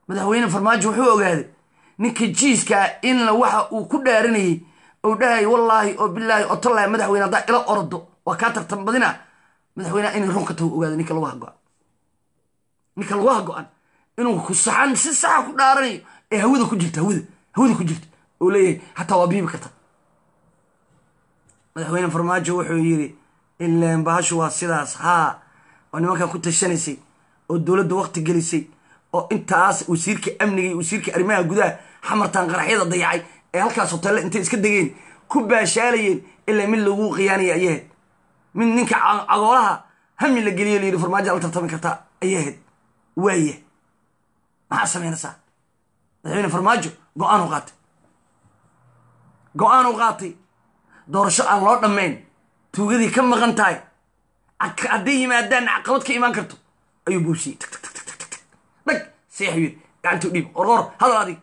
madaxweyne farmaajo wuxuu ogaaday ninka jiiskaa in waxa uu ku dhaaranayey ou dhahay wallaahi oo bilaahi oo tallaahi madaxweyne haddaa ila ordo waa kaa tartan badina madaxweyneha inay runka tahu ogaada ninka lagu hago-an ninka lagu hago-an inuu ku saxan si saxa ku dhaaranayo ee hawada ku jirta hawada hawada ku jirta oo leeyahay hataa waa biibi karta madaxweyne farmaajo wuxuu yidhi ileen bahashu waa sidaas haa oo nimankan ku tashanaysay oo dowladda wakti gelisay oo intaas wasiirka amniga iyo wasiirka arrimaha gudaha xamartaan qaraxyada dayacay ee halkaas hoteelle intay iska degeen ku baashaalayeen ilaa mid lagu khiyaanaya ayay ahayd mid ninka cagoolaha hami la geliyo layidhi farmaajo la tartami kartaa ayay ahayd waaya maxaa samaynaysaa madaxweyne farmaajo go-aanu qaatay go-aanu qaatay doorasho aan loo dhammayn tuugadii ka maqan tahay hadday yimaadaan caqabad ka imaan karto ayuu buusiyey dhag seexu yiri gacantuu dhiib orqor hadal adig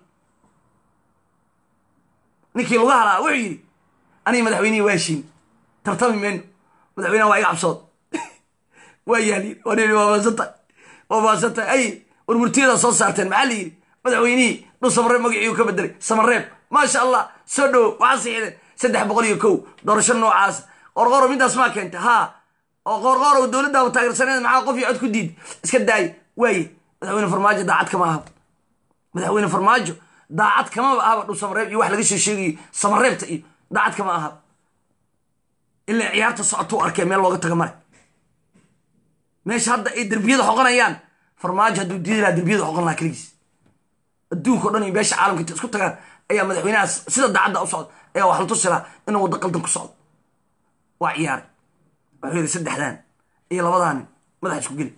ninkii lagu halaa wuxuu yidhi aniga madaxweynihii waa heshiin tartami mayno madaxweynaha waa iga cabsood waa yaaliin waa nii waa maasanta waa maasanta ay war murtiyadaa soo saarteen maxaa la yidhi madaxweynihii dhul samareeb magaciiu ka bedelay samareeb maasha allah soo dhowo waxaa siixdeen saddex boqol iyo kow doorasho noocaas qorqoro midaas maa keentay haa oo qorqorow dowladdaaba taageersaneed maxaa qof iyo cod ku diid iska daaya waaye madaxweyne farmaajo daacad kama ahaba madaxweyne farmaajo daacad kamaba ahaba dhul samareeb iyo wax laga shee sheegayo samareebta iyo daacad kama ahaba ilaa ciyaarta socotuu arkee meel looga taga male meesha hadda ay derbiyada xoqonayaan farmaajo hadduu diidi lahaa derbiyada xoqon lahaa keligiis adduunka o dhan iyo beesha caalamka inta isku tagaan ayaa madaxweynahaas sida daacadda u socda ayaa wax la tusi lahaa inuu waddo qaldan ku socdo waa ciyaaray wuxuu yidhi saddexdan iyo labadaa nin madaxa isku geli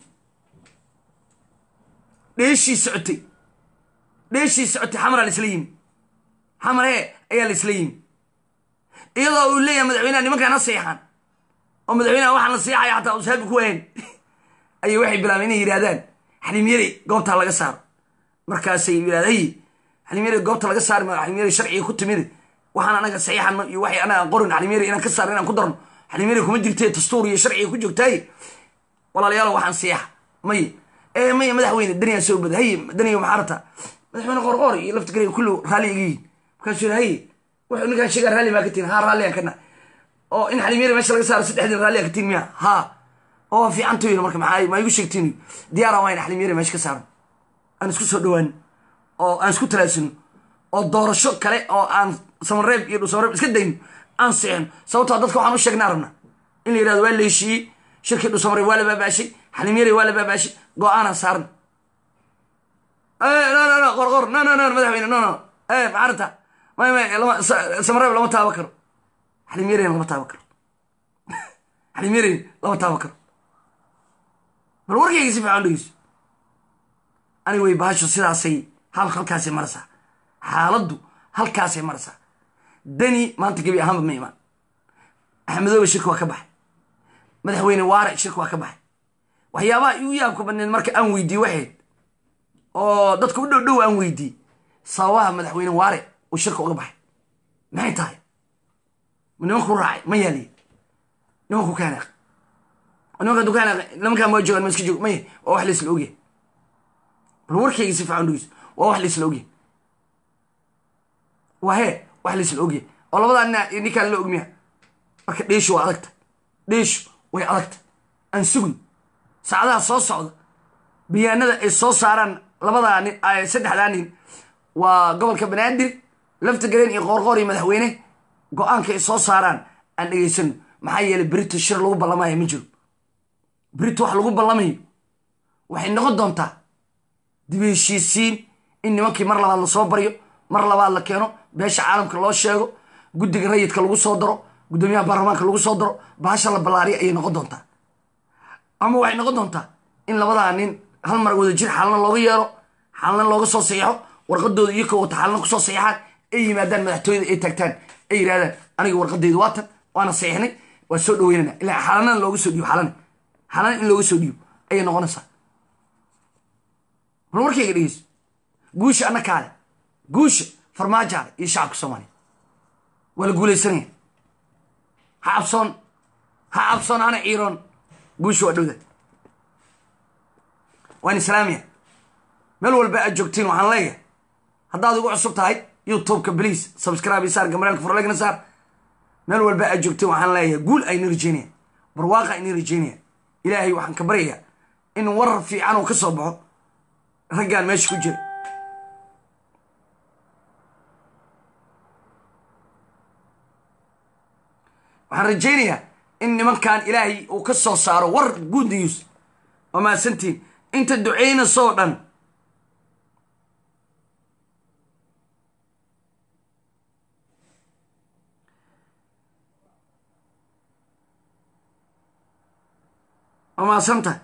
dheeshii socotay dheeshii socotay xamaraa laisla yimi xamaree ayaa laisla yimi iyadoo uu leeyahay madaxweynaha nimankaan ha seexaan oo madaxweynaha waxaan la seexaya xataa usaabi ku wahayn ayay waxay bilaabeen inay yidhahdaan xaliimyari goobtaa laga saaro markaasay yidhahda hay xaliimyari goobta laga saari maayo xaliimyari sharciga ku timid waxaan anaga saxiixano iyo waxay anaga qorin xaliimyari inaan ka saarno inaan ku darno xaliimyari kuma jirtee dastuur iyo sharciga ku joogtaaye walaalayaal waxaan seexa may ee maya madaxweyne daniyaa soo bada haye daniya maxaa rabtaa madaxweyne qorqoor iyo laftigarey kullu raalli iga yihin markaasuu yidhi haye wuxuu ninkaan sheegaa raalli maa ka tihin haa raalli aan kana oo in xaliimyari meesha laga saaro saddexdin raalli aan ka tihin miya haa oo fiicantu yidhi marka maxaa ma igu sheegtiin diyaaraan waa in xaliimyari meesha ka saaran aan isku soo dhawaan oo aan isku talaasino oo doorasho kale oo aan samareeb iyo dhusamareeb iska dayno aan seexno sababtoo dadka waxaan u sheegnaa rabnaa in la yidhahdo waa la heshiiyey shirkii dhusamareeb waa la baabaashay xaliimyari waa la baabaashay go-aanaan saarna no no no qorqor no no no madaxweyne no no e macarata may may lama samareeb lama taaba karo xaliimyarina lama taaba karo xaliimyarina lama taaba karo bal warkayga si fiican dhegeyso aniga way bahasho sidaasay hal halkaasay maraysaa xaaladdu halkaasay maraysaa dani maanta gebi ahaanba ma imaan axmedoobe shirka waa ka baxay madaxweyne waare shirka waa ka baxay waxyaabaha igu yaabka badneed marka aan weydiiye waxayd oo dadka u dhow dhow aan weydiiyey sababaha madaxweyne waare uu shirka uga baxay maxay tahay nimanku raacay ma yaaliye nimanku kaanaaq nimanka dukaanaaq nimankaan waa joogaan ma iska joog maya waa wax laisla ogyahay bal warkayga si fiican dhegeyso waa wax laisla ogyahay waa hee wax laisla ogyahay oo labadaa nina iyo ninkaan la ogmiya marka dheeshu waa adagta dheeshu way adagta aan sugin saacadaha soo socda bayaanada ay soo saaraan labadaa nin saddexdaa nin waa gobolka banaadir lafta gareen iyo qoorqoor iyo madaxweyne go-aanka ay soo saaraan aan dhegeysano maxaa yeelay berito shir lagu ballamayo ma jiro berito wax lagu ballamayo waxay noqon doontaa dib heshiisiin in nimankii mar labaad lasoo baryo mar labaad la keeno beesha caalamka loo sheego guddiga rayidka lagu soo daro guddoomiyaha baarlamaanka lagu soo daro bahasha la ballaariya ayay noqon doontaa ama waxay noqon doontaa in labadaa nin hal mar wada jir xaalna looga yeelo xaalna looga soo saxeixo warqadooda iyo ka wata xaalna kusoo saxeixaan ay yimaadaan madaxtooyada ay taagtaan ay yidhahdaan aniga warqadaydu waatan waana saxeixnay waa soo dhaweynana ilaa xaalanana looga soo dhiibo xaalana xaalana in looga soo dhiibo ayay noqonaysaa bal warkayga dhegeyso guusha anna kaale guusha farmaajaale iyo shacabka soomaaliya waa la guulaysanaya ha cabsoon ha cabsoon hana ciiroon guusha waa dhowda waan islaamiya meel walba aad joogtiin waxaan leeyahay haddaad igu cusub tahay youtubeka bliase subscribe saar gamaraalka furlegna saar meel walba aad joogtiin waxaan leeyahay guul ayna rajeynaya barwaaqa ayna rajeynaya ilaahay waxaan ka baryayaa in warar fiican uu ka soo baxo raggaan meesha ku jira waxaan rajaynayaa in nimankan ilaahay uu ka soo saaro war good news waa mahadsantiin inta duceynaysoo dhan waa mahadsantahay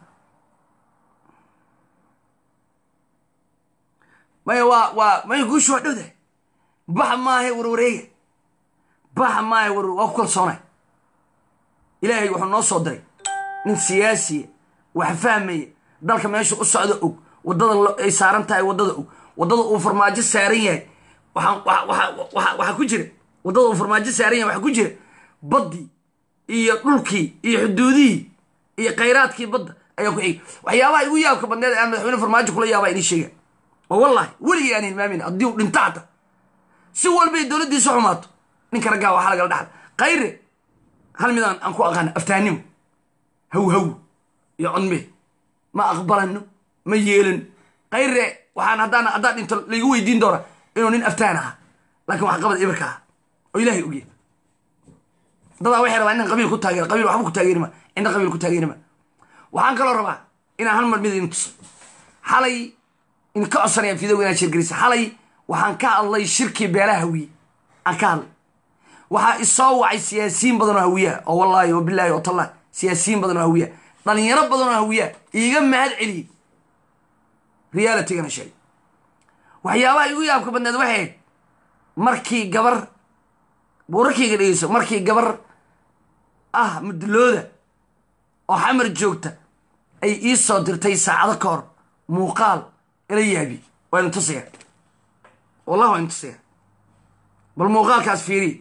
maya waa waa maya guushu waa dhowdahay bax maahe warwareega bax maahe war waa ku kalsoonay ilaahay wuxuu noo soo diray nin siyaasiya wax fahmaya dalka meesha u socda og waddada ay saaran tahay waddada og waddada uu farmaajo saaran yahay waxaa ku jira waddada uu farmaajo saaran yahay waxaa ku jira baddii iyo dhulkii iyo xuduudihii iyo khayraadkii badda ayaa ku xigay waxyaabaha igu yaabka badneed aan madaxweyne farmaajo kula yaabaa inii sheegaan oo wallahi weligii aan hilmaamin haddii uu dhinto hata si walbay dowladdiisu xumaato ninka raggaa waxaa lagala dhaxla khayre hal midaan aan ku aqaana aftahnimo haw haw iyo codme ma aqbalano ma yeelano khayre waxaan haddaan haddaan dhinto laigu weydiin doona inuu nin aftaan ahaa laakiin wax qabad ibirka aha oo ilaahay ogya dadaa waxay rabaa inaan qabiil ku taageero qabiil waxba ku taageerima cinda qabiil ku taageerima waxaan kaloo rabaa inaan hal mar mid idin tuso xalay in ka codsanaya fidow inaad shirgelisa xalay waxaan ka hadlay shirkii beelaha hawiye aan ka hadlay waxaa isoo wacay siyaasiyiin badan oo hawiyaha oo wallaahi oo bilaahi oo tallah siyaasiyiin badan oo hawiyaha dhalinyaro badan oo hawiyaha iiga mahad celiyey realitigana sheegay waxyaabaha igu yaabka badneed waxay ahayd markii gabar buurarkayga dhegeyso markii gabar ah mudulooda oo xamar joogta ay ii soo dirtay saacado ka hor muuqaal ila yaabi waa inu tusaya wallahi waa inu tusaya bal muuqaalkaas fiiriy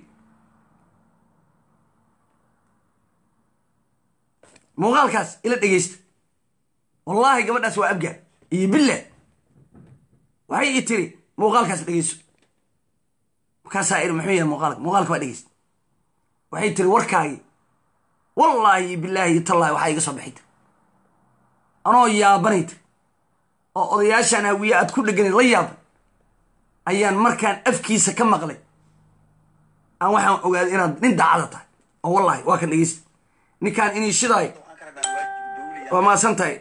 muuqaalkaas ila dhegeysta wallaahi gabadhaas waa abgaa iyo billa waxay ii tiri muuqaalkaas dhegeyso markaasaa iri muxuu yahay muuqaalka muuqaalka waa dhegeysta waxay tiri warkaagi wallaahi iyo billaahi iyo tallaahi waxaa iga soo baxay tiri anoo yaabanay tiri oo odayaashaan hawiye aad ku dheganayd la yaaban ayaan markaan afkiisa ka maqlay aan waxaan ogaaday inaad nin daacada tahay oo wallaahi waa kan dhegeysta ninkaan inii shidaayo waa maasan tahay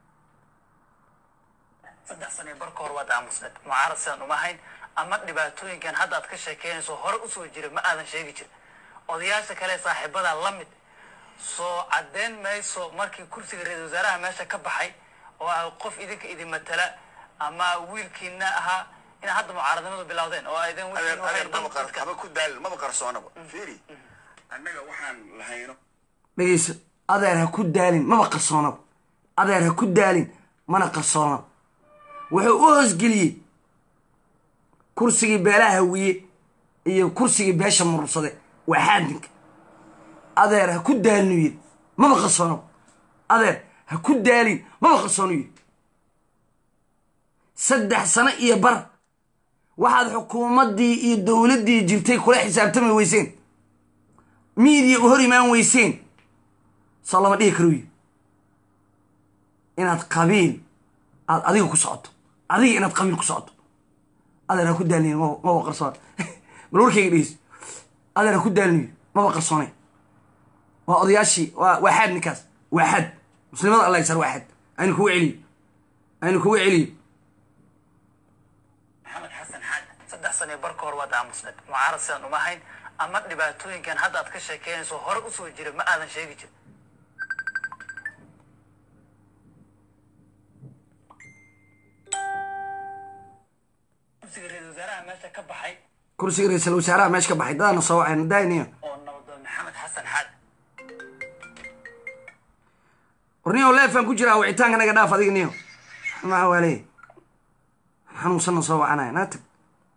saddex sane barka hor waad aamusneed mucaarad sidaan uma hayn ama dhibaatooyinkan hadda aad ka sheekeynayso hore usoo jira ma aadan sheegi jir odayaasha kale saaxiibada la mid soo caddeyn mayso markii kursiga ra-isul wasaaraha meesha ka baxay oo ah qof idinka idin matala ama wiilkiina ahaa inaad hadda mucaaradnimadu bilowdeen oo aydan adeer adeer maba qar dadka haba ku daal maba qarsoonaba fiiri annaga waxaan lahayno dhegeyso adeer ha ku daalin maba qarsoonaba adeer ha ku daalin mana qarsoonaba wuxuu u hoosgeliyey kursigii beelaha hawiye iyo kursigii beesha murursade waa xaadinka adeer ha ku daalinu yidhi maba qarsoonaba adeer ha ku daalin maba qarsoonu yidhi saddex sano iyo bar waxaad xukuumaddii iyo dowladdii jirtay kula xisaabtami weyseen miidiya u hor imaan weyseen soo lama dhihi karo yidhi inaad qabiil aad adiga ku socoto adiga inaad qabiil ku socoto adeer ha ku daalin maba maba qarsoon bal warkayga dhegeyso adeer ha ku daalin yidhi maba qarsoonay waa odayaashii waa waa xaad ninkaas waa xaad muslimada allah yasar waa xaad aynu kugu celiyo aynu kugu celiyo maxamed xasan xaad saddex sane barka hor waad aamusneed mucaarad sidaan uma hayn ama dhibaatooyinkan hadda aad ka sheekeynayso hore usoo jira ma aadan sheegi jir kursiga ra-isul wasaaraha meesha ka baxay kursiga ra-iisul wasaaraha meesha ka baxay dadaana soo wacayna daayniyo oo nabadoon maxamed xasan xaad warniyo leefaan ku jiraa wicitaanka naga dhaaf adiga niyo maxaa waaley xanuunsanna soo wacanaya naa tag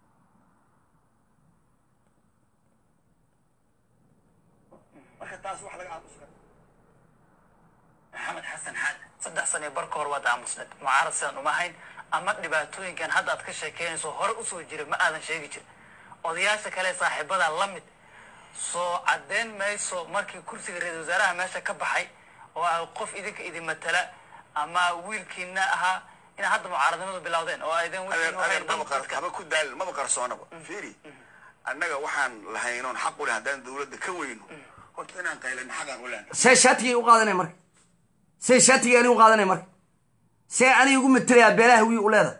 marka taas wax laga aamuska maxamed xasan xaad saddex sane barka hor waad aamusneed mucaarad sidaan uma hayn ama dhibaatooyinkan hadda aad ka sheekeynayso hore usoo jira ma aadan sheegi jirin odayaasha kale saaxiibada la mid soo caddeyn mayso markii kursiga ra-isul wasaaraha meesha ka baxay oo ah qof idinka idin matala ama wiilkiina ahaa inaa hadda mucaaradnimadu bilowdeen oo aydan adeer adeer maba qar- dadka haba ku daal maba qarsoonaba fiiri annaga waxaan lahaynoon xaq u leh haddaan dawladda ka weyno horta inaan qaylan xaqaan u lehna see shaatigay u qaadanay marka see shaatigay anigu qaadanay marka see aniga ugu matelayaa beelaha wii u leedahay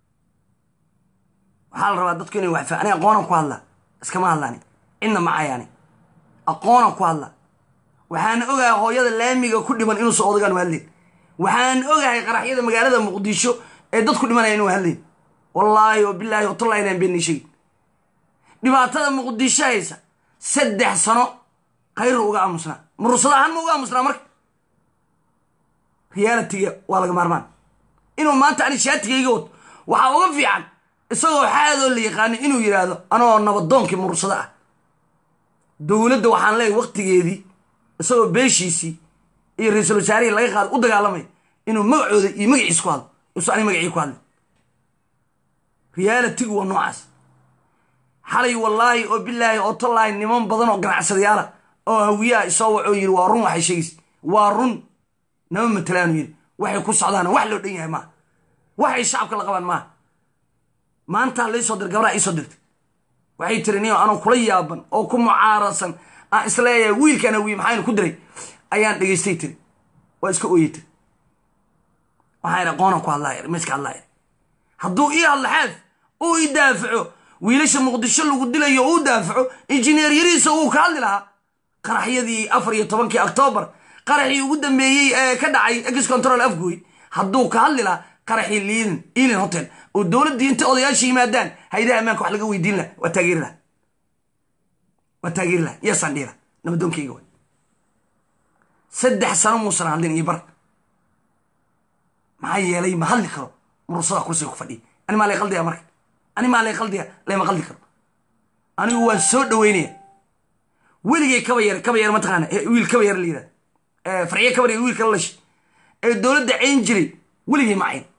waxaa la rabaa dadku inay waxfa aniga aqoonan ku hadlaa iskama hadlaani cidna ma cayaani aqoonan ku hadlaa waxaan ogahay hooyada laamiga ku dhiman inuusan odagaan u hadlayn waxaan ogahay qaraxyada magaalada muqdisho ee dadku dhimanaya inuu hadlayn wallaahi oo bilaahi oo tallahi inaan beenni sheegin dhibaatada muqdisho haysa saddex sano khayru uga aamusnaa murursada ahaan ma uga aamusnaa marka realitiga waa laga maarmaan inuu maanta ani shaatigayga wato waxaa uga fiican isagoo xaadoo la yaqaano inuu yidhaahdo anoo nabadoonkii murursada ah dowladda waxaan leeyahay waktigeedii isagoo beeshiisii iyo ra-iisul wasaarihii laga qaado u dagaalamay inuu magacooda iyo magaciis ku hadlo isu ani magacii ku hadlay realitigu waa noocaas xalay wallaahi oo bilaahi oo tallaahi niman badan oo ganacsadayaala oo hawiyaha isoo wacoo yidhi waa run waxay sheegaysa waa run nama matalaanu yidhi waxay ku socdaan wax loo dhan yahay maaha waxay shacabka la qabaan maaha maantaa laysoo dir gabraa iisoo dirtay waxay tiri niyo anoo kula yaaban oo ku mucaarasan aan isleeyahay wiilkan hawiye maxaynu ku diray ayaan dhegaystay tiri waa iska ooyey tiri waxaan aqoonan ku hadlaa miska hadlaa hadduu ii hadla xaaf uu i daafaco wiilasha muqdisho lagu dilayo uu daafaco injineer yariisa uu ka hadli lahaa qaraxyadii afar iyo tobankii oktoobar qaraxii ugu dambeeyey ee ka dhacay ex control afgooy hadduu ka hadli lahaa qaraxii liilin ilin hotel oo dowladdii inta odayaasha yimaadaan haydaha ammaanka wax laga weydiin laha waa taageeri laha waa taageeri laha yasaan dhiila nabadoonkayga way saddex sano muusan hadlin iyo bar maxaa yeelay ma hadli karo murursada kursiga ku fadhiya ani maa lay qaldiya marka ani maa lay qaldiya layma qaldi karo anigu waan soo dhaweynaya weligay kaba yar kaba yar mataqaana ee wiil kaba yar la yirahda farciye kaba yar wiilka la lashay ee dowladda cayn jiray weligay ma cayn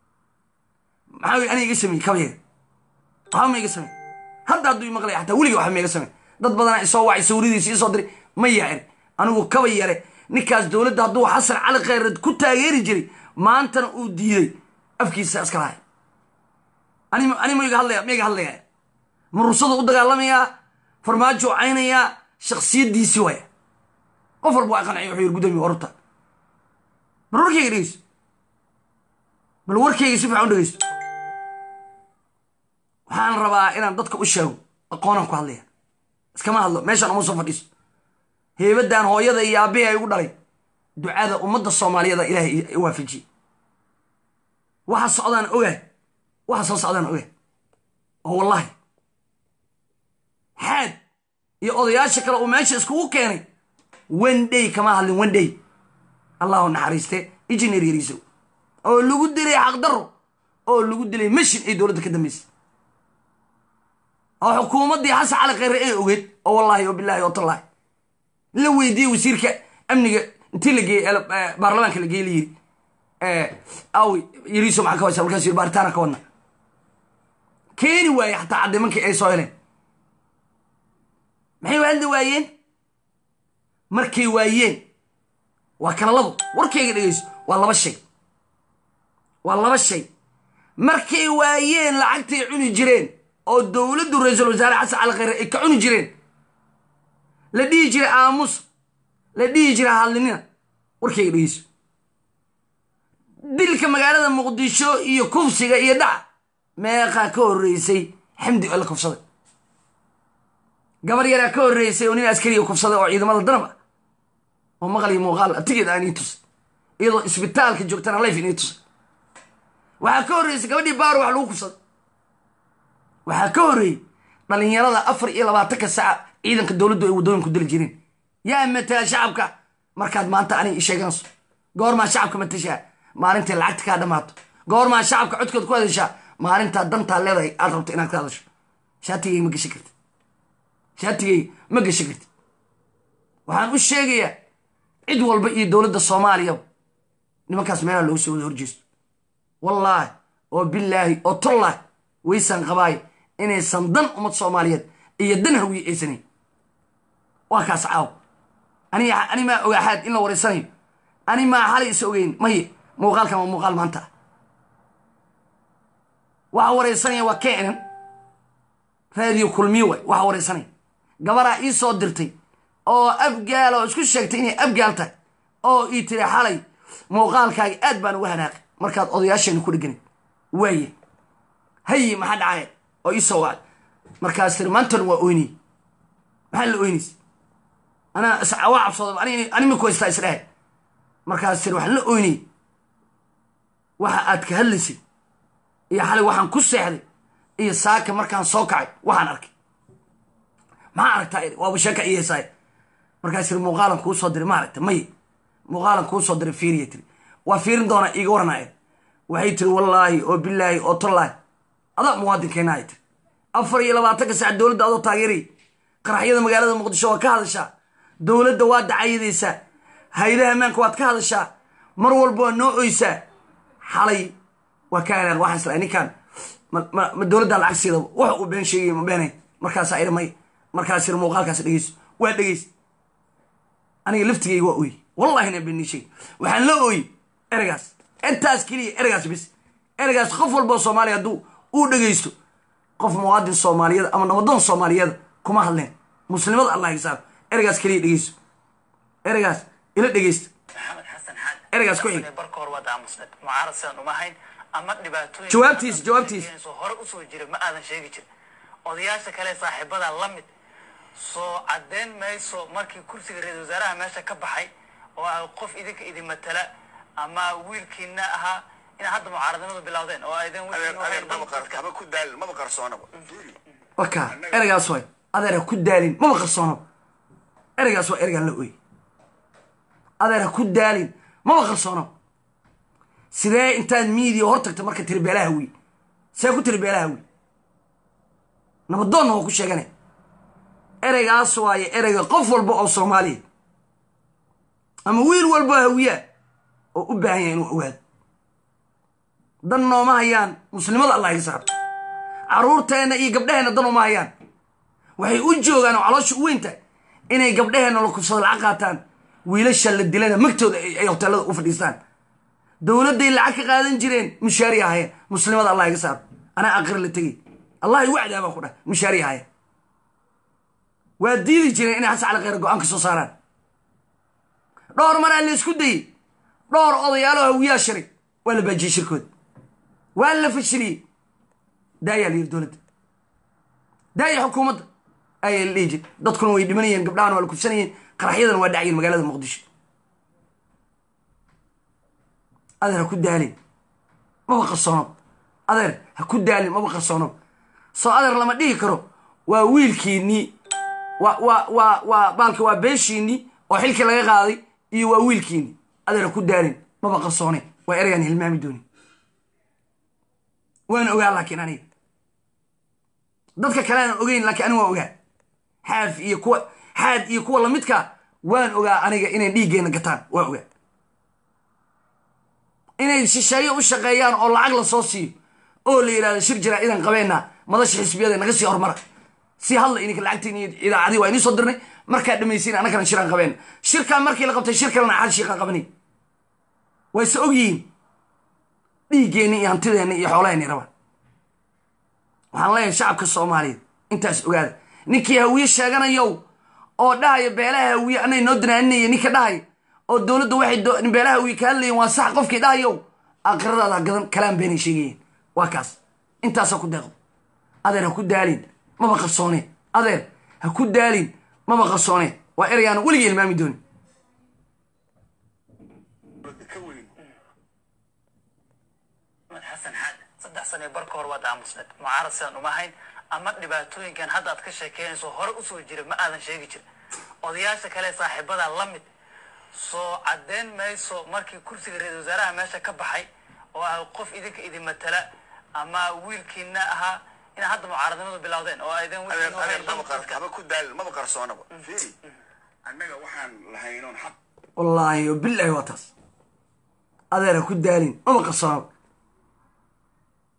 maxaa wey aniga iga sameeyey kaba yar waxba ma iga samey hadda hadduu imaqlaya xataa weligay waxba ma iga samey dad badanaa isoo wacay sawiradiisa isoo diray ma yaacin anigu kaba yare ninkaas dowladda hadduu xasan cali khayred ku taageeri jiray maantana uu diiday afkiisa iska lahay ani ma iga hadlaya ma iga hadlaya murursadu u dagaalamayaa farmaajo caynayaa shaksiyadiisii waaya qof walba waa qanciya wuxuu yiri gudoomiye warurta bal warkayga dhegeyso bal warkayga si fiican u dhegeyso waxaan rabaa inaan dadka u sheego aqoonaan ku hadlaya iskama hadlo meeshaan uma soo fadhiiso heebaddan hooyada iyo aabbihi ay ugu dhalay ducada ummadda soomaaliyeeda ilaahay waafajiyey waxa socdaan ogahay waxa soo socdaan ogahay oo wallahi xaad iyo odayaasha kale uu meesha iskugu keenay one day kama hadlin one day allahu naxariiste engineer yariisow oo lagu dilay xaqdarro oo lagu dilay mashin ay dowladda ka dambaysay oo xukuumaddii xasan cali khayre ee ogeed oo wallaahi oo bilaahi oo tallaahi la weydiiyey wasiirka amniga intii la geeyey baarlamaanka la geeyey la yiri awi yariiso maxaa ka waysa markaas yiri baaritaana ka wadna keeni waaye xataa caddimankii ay soo heleen maxay u hadli waayeen markay waayeen waa kala labo warkayga dhegeyso waa laba shay waa laba shay markay waayeen lacagtay cuni jireen oo dowladdu ra-iisul wasaare xasan cali khayre ay ka cuni jireen la dhihi jiray aamus la dhihi jiray hadlinina warkayga dhegeyso dilka magaalada muqdisho iyo kufsiga iyo dhaca meeqaa ka horreysay xamdi oo la kufsaday gabar yaraa ka horreysay oo nin askariga kufsaday oo ciidamada danab ah oo maqal iyo muuqaal atigeed aan ii tusay iyadoo isbitaalka joogtana layf inii tusay waxaa ka horreysay gabadhii baaro wax lagu kufsaday waxaa ka horreeyey dhalinyarada afar iyo labaatanka saca ciidanka dowladdu ay waddooyinku dili jireen yaa matala shacabka markaad maanta ani sheeganayso goormaa shacabka matashaa maalintay lacagta kaa dhammaato goormaa shacabka codkood ku hadashaa maalintaa dantaa leedahay aad rabto inaad ka hadasho shaatigayga ma geshan karti shaatigayga ma geshan karti waxaan u sheegayaa cid walba iyo dowladda soomaaliyaba nimankaas meelaha loogu soo wada horjeesto wallaahi oo bilaahi oo tollah waysaan qabaay inaysan dan ummad soomaaliyeed iyo dan hawiye aysanayn waa kaas caaw ani ani maa ogaaxaad in la wareysanayo ani maa xalay is ogeyn maye muuqaalkan waa muuqaal maanta ah waxa wareysanaya waa keenan raadiyo kulmiyo waay waxa wareysanaya gabaraa ii soo dirtay oo abgaal oo isku sheegtay inay abgaal tahay oo ii tiri xalay muuqaalkaaga aad baan uga hanaaqay markaad odayaasheena ku dheganid waaye haye maxaa dhacaya oo ii soo wacay markaas tiri maantan waa oynay maxaa la oynays anaa waa cabsooday anima ku haystaa isdhahay markaas tiri waxaan la oynay waxa aad ka hadlaysay iyo xalay waxaan ku seexday iyo saaka markaan soo kacay waxaan arkay maxaa aragtaa waaba sheeka ii heesaay markaas tiri muuqaalan kuu soo diray ma aragta maye muuqaalan kuu soo diray fiiriya tiri waa fiirin doonaa iiga waranaya waxay tiri wallaahi oo bilaahi oo tollaahi adaa muwaadinkeena ay tiri afar iyo labaatanka saac dowladda adoo taageeraya qaraxyada magaalada muqdisho waa ka hadashaa dowladda waa dacayadaysaa hay-adaha ammaanka waad ka hadashaa mar walba waa noo oysaa xalay waa ka hanaaq waxaan islaa ninkaan ma dowladdaa lacag siidaba wax uu been sheegay ma beenay markaasaa iri may markaas iri muuqaalkaas dhegeyso waa dhegeysa aniga laftigayga waa ooye wallahina beenii sheegay waxaan la ooyey ereygaas intaas keliya ereygaas bis ereygaas qof walboo soomaaliya hadduu uu dhegeysto qof muwaadin soomaaliyeed ama nabadoon soomaaliyeed kuma hadleen muslimada allah hisaab ereygaas keliya dhegeyso ereygaas ila dhegeysta maxamed xasan xaad Ereygaas ku xig. barka hore waad aamusnad mucaarad sidaan uma hayn ama dhibaatooyin Jawaabtiis, jawaabtiis. soo hore usoo jira ma aadan sheegi jirin odayaasha kale saaxiibada la mid soo caddeyn mayso markii kursiga ra-iisul wasaaraha meesha ka baxay oo ah qof idinka idin matala ama wiilkiina ahaa inaad hadda mucaaradnimadu bilowdeen oo aydan adeer wiilkiina adeer waxay maba dan qar dadka haba ku daalin maba qarsoonaba fiiri wakaa ereygaas waay adeer ha ku daalin maba qarsoono ereygaas waa ereygaan la ooy adeer ha ku daalin maba qarsoono sidee intaad miidiya hor tagta marka tiri beelaha wiy see ku tiri beelaha wiy nabadoonna waa ku sheegane ereygaas waaye ereyga qof walba oo soomaaliya ama wiil walba hawiyaa oo u baahan yahay inuu ogaado dan nooma hayaan muslimada allah iga saaro caruurteenna iyo gabdhaheenna dan uma hayaan waxay u joogaan oo caloosha u weynta inay gabdhaheenna la kubsado lacag qaataan wiilasha la dilana magtooda ay ay hoteelada u fadhiistaan dowladday lacag ka qaadan jireen mushaari ahayeen muslimada allah iga saaro anaa aqri la tegay allahi wacdaa baan ku dhahay mushaari ahayeen waa diidi jireen inay xasan cali khayr go-aan ka soo saaraan dhowr maraa la isku dayey dhowr odayaaloo hawiyaa shiray waa la baajiyey shirkooda waa la fashiliyey daayaa la yiri dowladda daaya xukuumadda ayaa la dhihi jir dadkuna way dhimanayeen gabdhahana waa la kufsanayeen qaraxyadana waa dhacayeen magaalada muqdisho adeer ha ku daalin maba qarsoono adeer ha ku daalin maba qarsoono soo adeer lama dhihi karo waa wiilkiinii waa waa waa waa baalka waa beeshiinii oo xilkii laga qaaday iyo waa wiilkiinii adeer ha ku daalin maba qarsoone waa ereygaan hilmaami dooni waan ogaa laakiin aniga dadka kale aan ogeyn laakiin aniga waan ogaa xaaf iyo kuwa xaad iyo kuwa lamidka waan ogaa aniga inay dhiiggeenna gataan waan ogaa inay shisheeyo u shaqeeyaan oo lacag la soo siiyo oo la yidhahdo shir jiraa idan qabeenna madasha xisbiyada naga sii hormara si hadla ininka lacagtiin iyo idaacadii waa inii soo dirnay markaa dhamaysiin annagana shiraan qabeen shirkaa markii la qabtay shir kalena xal shiiqaan qabanay way se og yihiin dhiiggeenni iyo hantideenni iyo xoolaheenni rabaan waxaan leeyahay shacabka soomaaliyeed intaas ogaada ninkii hawiye sheeganayow oo dhahaya beelaha hawiye anay noo danaaninaya ninka dhahaya oo dowladda waxay do- beelaha hawiye ka hadlayeen waa sax qofkii dhahayow aakhiradaada gadan kalaan beenay sheegayeen waa kaas intaasa ku deeqdo adeer ha ku daalin maba qarsooneen adeer ha ku daalin maba qarsooneen waa ereyaan weligii ilmaami doonin dowladda ka weyn maxamed xasan xaad saddex sano barka hore waad aamusnad mucaarad sidaan uma hayn ama dhibaatooyinkan hadda aad ka sheekeynayso hore usoo jira ma aadan sheegi jirin odayaasha kale saaxiibada la mid soo caddeyn mayso markii kursiga ra-iisul wasaaraha meesha ka baxay oo ah qof idinka idin matala ama wiilkiina ahaa inaad hadda mucaaradnimadu bilowdeen oo aydan adeer wiilkiina adeer waxay dan maba qar dadka haba ku daalin maba qarsoonaba fiiri annaga waxaan lahaynoon xaq wallaahi o bilaahi waa taas adeer ha ku daalin maba qarsoonaba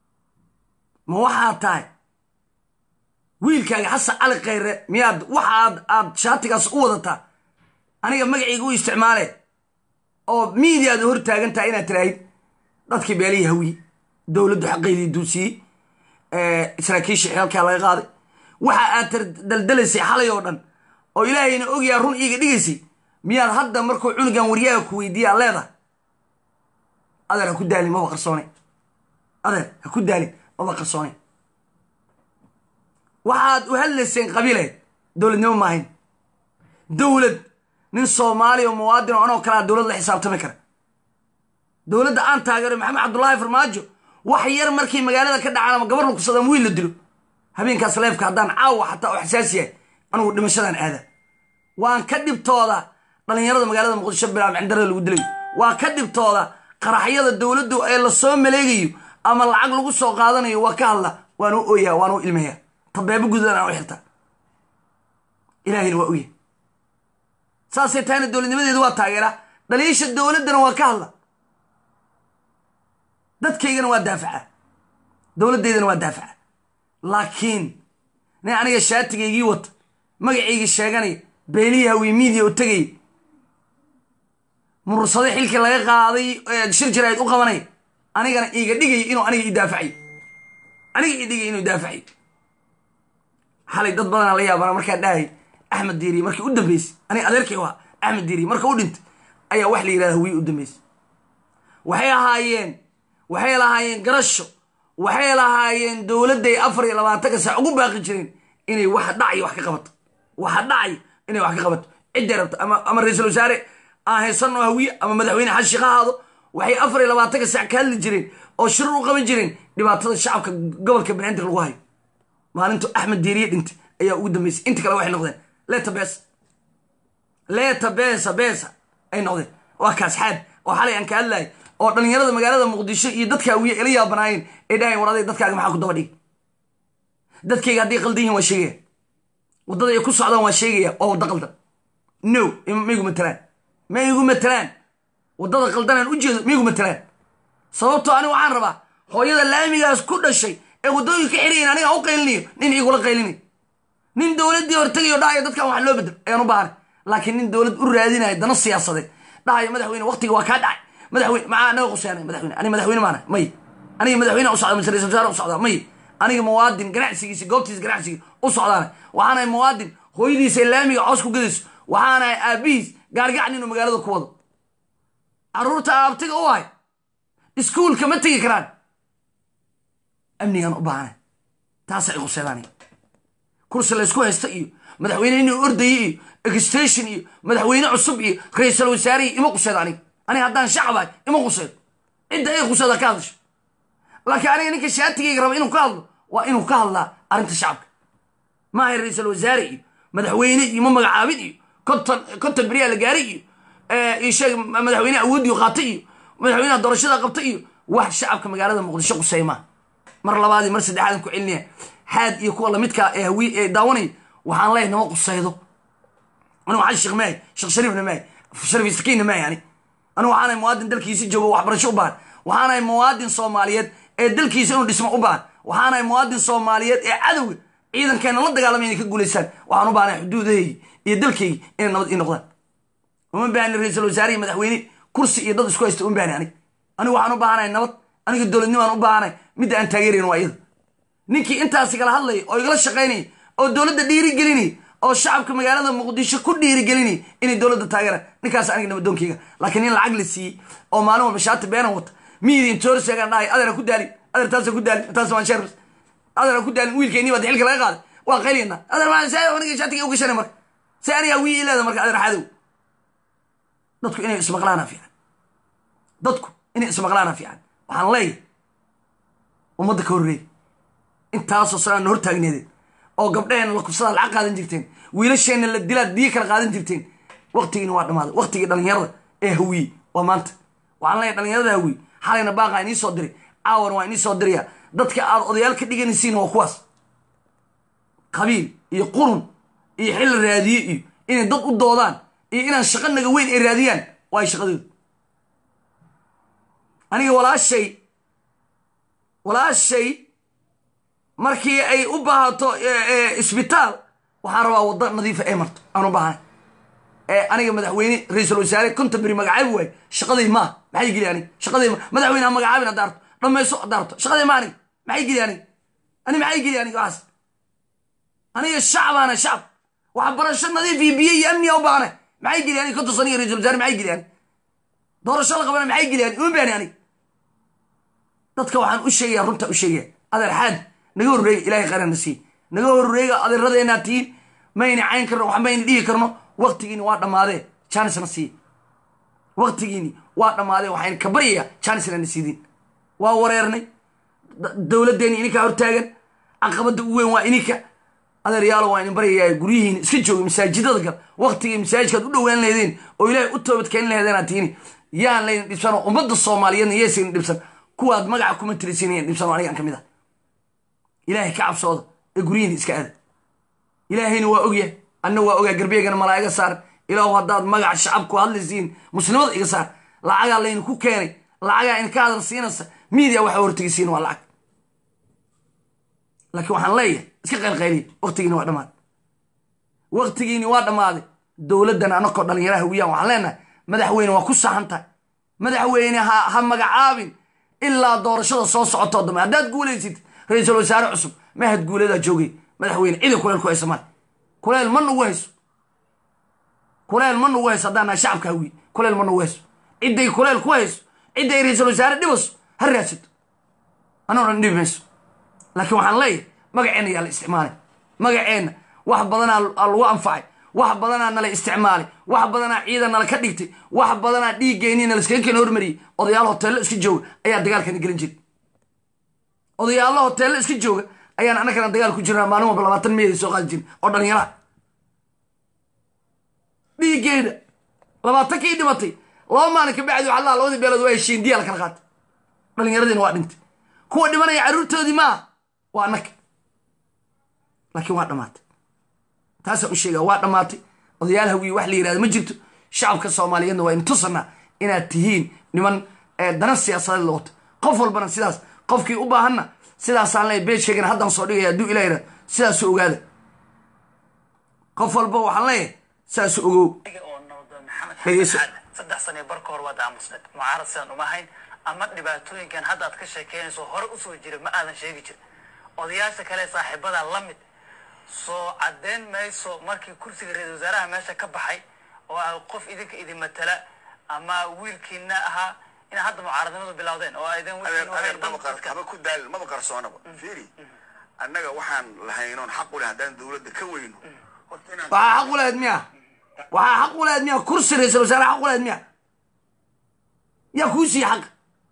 ma waxaad tahay wiilkaaga xasan cali khayre miyaad waxaad aad shaatigaas u wadataa aniga magacayga u isticmaalee oo miidiyaad hor taagan tahay inaad tiraahid dadkii beelihii hawiye dowladdu xaqeydii duusiyey saraakiishii xeelkaa laga qaaday waxa aad daldalaysay xalay oo dhan oo ilaahayna ogyaa run iiga dhigaysay miyaad hadda markuu cunugan waryaaga ku weydiiya ad leedahay adeer ha ku daalin maba qarsoone adeer ha ku daalin maba qarsoone waxaad u hadlayseen qabiileed dowladnimo maahayn dowlad nin soomaaliya oo muwaadin oo anoo kalea dowlad la xisaabtami kara dowladda aan taageero maxamed cabdullaahi farmaajo wax yar markii magaalada ka dhacaan ama gabar lakusada ama wiil la dilo habeenkaas leefka haddaan caawa xataa oo xasaasi yahay anugu dhimashadan aada waan ka dhibtooda dhallinyarada magaalada muqdisho bilaam cindarada lagu dilayo waa ka dhibtooda qaraxyada dowladdu ee lasoo maleegayo ama lacag lagu soo qaadanayo waa ka hadla waan u ooyaa waan u ilmayaa tabeebo gudadan aan u xirtaa ilaahayna waa oya saasay tahayna dowladnimadeedu waa taageera dhaliisha dowladdana waa ka hadla dadkaygana waa daafaca dowladdeydana waa daafaca laakiin nin aniga shaatigaygii wata magacaygii sheeganaya beelihii hawiye miidiya u tegaya murursado xilkii laga qaaday shir jirayd u qabanaya anigana iiga dhigaya inuu aniga ii daafacayo aniga ii dhigaya inuu daafacayo xalay dad badanaa la yaabana markaa dhahay axmed diiriye markii u dambeysay aniga adeerkay waa axmed diiriye marka u dhintay ayaa wax la yidhahda hawiye u dambeysay waxay ahaayeen waxay lahaayeen garasho waxay lahaayeen dowladday afar iyo labaatanka saac ugu baaqi jireen inay waxa dhacayo wax ka qabato waxa dhacayo inay wax ka qabato cidday rabto ama ama ra-iisul wasaare aan haysanoo hawiye ama madaxweyne xashi ka ahaado waxay afar iyo labaatanka saac ka hadli jireen oo shirar u qaban jireen dhibaatada shacabka gobolka banaadir lagu hayo maalintu axmed diiriye dhintay ayaa ugu dambeysay inta kale waxay noqdeen leeta besa leeta besa besa ay noqdeen waa kaas xaad oo xalay aan ka hadlahay oo dhallinyarada magaalada muqdisho iyo dadka hawiye ila yaabanaayeen ay dhahayn war aday dadkaaga maxaa ku daba dhig dadkayga hadday qaldan yihin waa sheegaya waddada ay ku socdaan waa sheegaya waa wadda qaldan no ma igu matalaan ma igu matalaan waddada qaldanaan u jeedo ma igu matalaan sababtoo aniga waxaan rabaa hooyada laamigaas ku dhashay ee waddooyinka xirayan aniga u qaylinayo nin igula qaylinayo nin dowladdii hortegayo dhahayo dadkan wax loo bedelo ayaan u baahanay laakiin nin dowlad u raadinayo dana siyaasadeed dhahayo madaxweyne waqtiga waa kaa dhacay madaxweyne maxaa naga quseanay madaxweyne aniga madaxweyne maana may aniga madaxweyne u socda mise ra-isul wasaare u socdaa may aniga muwaadin ganacsigiisa goobtiisa ganacsiga u socdaana waxaanahay muwaadin hooyadiisa laamiga coos ku gadayso waxaanahay aabihiis gaargacan inuu magaalada ku wado carruurta aabtiga u ahay iskuulka ma tegi karaan amnigaan u baahanay taasa ay quseedaan kursi laysku haysta iyo madaxweyne inuu ordayay iyo exstation iyo madaxweyne cusub iyo ra-iisul wasaare iyo ima quseedo aniga aniga haddaan shacabahay ima quseedo cidda ay quseeda ka hadasho laakiin aniga ninka shaatigayga raba inuu ka hadlo waa inuu ka hadlaa arrinta shacabka maahay ra-iisul wasaare iyo madaxweyne iyo ma magacaabid iyo konton konton beriyaa la gaaray iyo isheeg madaxweyne awoodiyo qaatay iyo madaxweyneha doorashada qabtay iyo wax shacabka magaalada muqdisho quseey maa mar labaadii mar saddexaadan ku celinaya xaad iyo kuwa lamidkaa ee hawi ee daawanaya waxaan leeyahay nama qusaydo anigu waxaan sheekh maahay sheekh shariifna maahay shariif istakiinna maahay ani anigu waxaanahay muwaadin dalkiisa joogo waxbarasho u baahan waxaanahay muwaadin soomaaliyeed ee dalkiisa inuu dhismo u baahan waxaanahay muwaadin soomaaliyeed ee cadowga ciidankeena la dagaalamay inay ka guulaystaan waxaan u baahanahay xuduudahaygi iyo dalkaygi inay nabad ii noqdaan uma baahni ra-iisul wasaare iyo madaxweyne kursi iyo dad isku haysta uma baahni anig anigu waxaan u baahanahay nabad aniga dowladnimaan u baahanahay midda aan taageerayn waa iyada ninkii intaasi kala hadlaya oo igala shaqaynaya oo dowladda dhiirigelinaya oo shacabka magaalada muqdisho ku dhiirigelinaya inay dowladda taageeraan ninkaas aniga nabadoonkeyga laakiin nin lacag la siiyey oo maalin walba shaati beenan wata miyidi intoor sheegaan dhahay adeer ha ku daalin adeer taasa ku daalin taas waan sheer adeer ha ku daalin wiilkeenii baa xilka laga qaaday waa qayliyana adeer maa saa aniga shaatiga u gashanay marka se aniga wii ileeda marka adeer xadow dadku inay ismaqlaana fiican dadku inay ismaqlaana fiican waxaan leeyahay ummadda ka horreey intaasoo sanaan hor taagneedeen oo gabdhaheenna la kubsadaa lacag qaadan jirteen wiilasheenna la dilaad diyo kala qaadan jirteen waktigiina waa dhammaaday waktigii dhallinyarada ee hawiye waa maanta waxaan leeyahay dhallinyarada hawiye xalayna baaqaa inii soo diray caawan waa inii soo diraya dadka aad odayaal ka dhiganaysiin waa kuwaas qabiil iyo qurun iyo xilli raadiye iyo inay dad u doodaan iyo inaan shaqo naga weyn ay raadiyaan waay shaqadooda aniga walaashay walaashay markii ay u baahato isbitaal waxaan rabaa waddo nadiifa ay marto aan u baahanay ee aniga madaxweyne ra-iisul wasaare konton beri magacaabi waayo shaqadii maaha maxay geli aniga shaqadii ma madaxweyne ha magacaabin hadda arto dhammayso hadda arto shaqadii ma aniga maxay geli aniga ani maxay geli aniga waxaas aniga shacbaana shacab waxbarasho nadiif iyo biyo iyo amniga u baahana maxay geli aniga konton sano iyo ra-iisul wasaare maxay geli aniga doorasho la qabana maxay geli aniga uma baani aniga dadka waxaan u sheegaya runta u sheegaya adeer xaad naga horreega ilaahay qarana siiye naga horreega adeeradeenaa tihiin mayna cayn karno wax mayna dhihi karno waktigiini waa dhammaadee jaanisna siiye waktigiini waa dhammaadee waxayna ka baryayaa jaanisna na siidin waa wareernay dowladdeeni ininkaa hortaagan caqabadda u weyn waa ininka adeeryaalo waa idin baryayaa guryihiina iska jooga masaajidada gal waktigii masaajidkaad u dhowaan laheedeen oo ilaahay u toobadkeenin laheedeenaad tihiin yaan laydin dhibsan oo ummadda soomaaliyeedna yeesaydin dhibsan kuwaad magaca kuma tirisiinayan dhibsan oo anigaan ka mid ah ilaahay ka cabsooda ee guryihiina iska aada ilaahayna waa ogyahay anna waa ogaa garbeegana malaa iga saar ilaahu haddaad magaca shacabku hadlaysiin muslimada iga saar lacagaa laydinku keenay lacagaa idinka hadal siinaysa miidia waxa hortegisiin waa lacag laakiin waxaan leeyahay iska qaylqayliya waktigiini waa dhammaaday waktigiini waa dhammaaday dowladdan anakoo dhallinyaraha wiyaan waxaan leenahay madaxweyne waa ku saxan tahay madaxweyne ha ha magacaabin ilaa doorashada soo socotoo dambe haddaad guulaysid ra-iisul wasaare cusub mahad guuladaa joogay madaxweyne cida kuleel ku haysa male kuleel ma nagu hayso kuleel ma nagu hayso haddaan nahay shacabka hawiye kuleel ma nagu hayso cidday kuleel ku hayso cidday ra-iisul wasaare dhibayso ha raadsato anoo dhan dhibi mayso laakiin waxaan leeyahay magaceenna yaa la isticmaalay magaceenna wax badanaa lagu anfacay wax badanaa nala isticmaalay wax badanaa ciidan nala ka dhigtay wax badanaa dhiiggeenii nala iskaga keena hormariyey odayaal hoteello iska jooga ayaa dagaalkana gelin jiray odayaallo hoteello iska jooga ayaan annagana dagaal ku jirnaa maalin walba labaatan meeday soo qaadi jirin oo dhallinyaraha dhiiggeeda labaatan kii dhimatay laba maalin ka bacdi waxaa laa labadii beelood waa heshiin diyaa la kala qaatay dhallinyaradiina waa dhintay kuwa dhimanaya carruurtoodii maaha waa annaga laakiin waa dhammaatay taasaan u sheegaa waa dhammaatay odayaal hawiye wax la yihahda ma jirto shacabka soomaaliyeedna waa in tusanaa inaad tihiin niman dana siyaasadeed la wato qof walbana sidaas qofkii u baahanna sidaasaan leeyahy beejkaygana haddaan soo dhigaya hadduu ilah yidhahdo sidaasu ogaada qof walba waxaan leeyahay sidaasu ogow oo nabdoon maxamed Dhegeyso. xasan saddex sano iyo barka hor waad aamusneed mucaarad sidaan uma hayn ama dhibaatooyinkan hadda aad ka sheekeynayso hore usoo jira ma aadan sheegi jirin odayaasha kale saaxiibada la mid soo caddeyn mayso markii kursiga ra-iisul wasaaraha meesha ka baxay oo ah qof idinka idin matala ama wiilkiina ahaa inaad hadda mucaaradnimadu bilowdeen oo aydan adeer wixiinu adeer hayn maba qar- dadka haba ku daalin maba qarsoonaba fiiri annaga waxaan lahaynoon xaq u leh haddaan dowladda ka weyno horta inaan waxaa xaq u lahayd miya waxaa xaq u lahayd miya kursi ra-iisul wasaare xaq u lahayd miya yaa kuu siiye xaq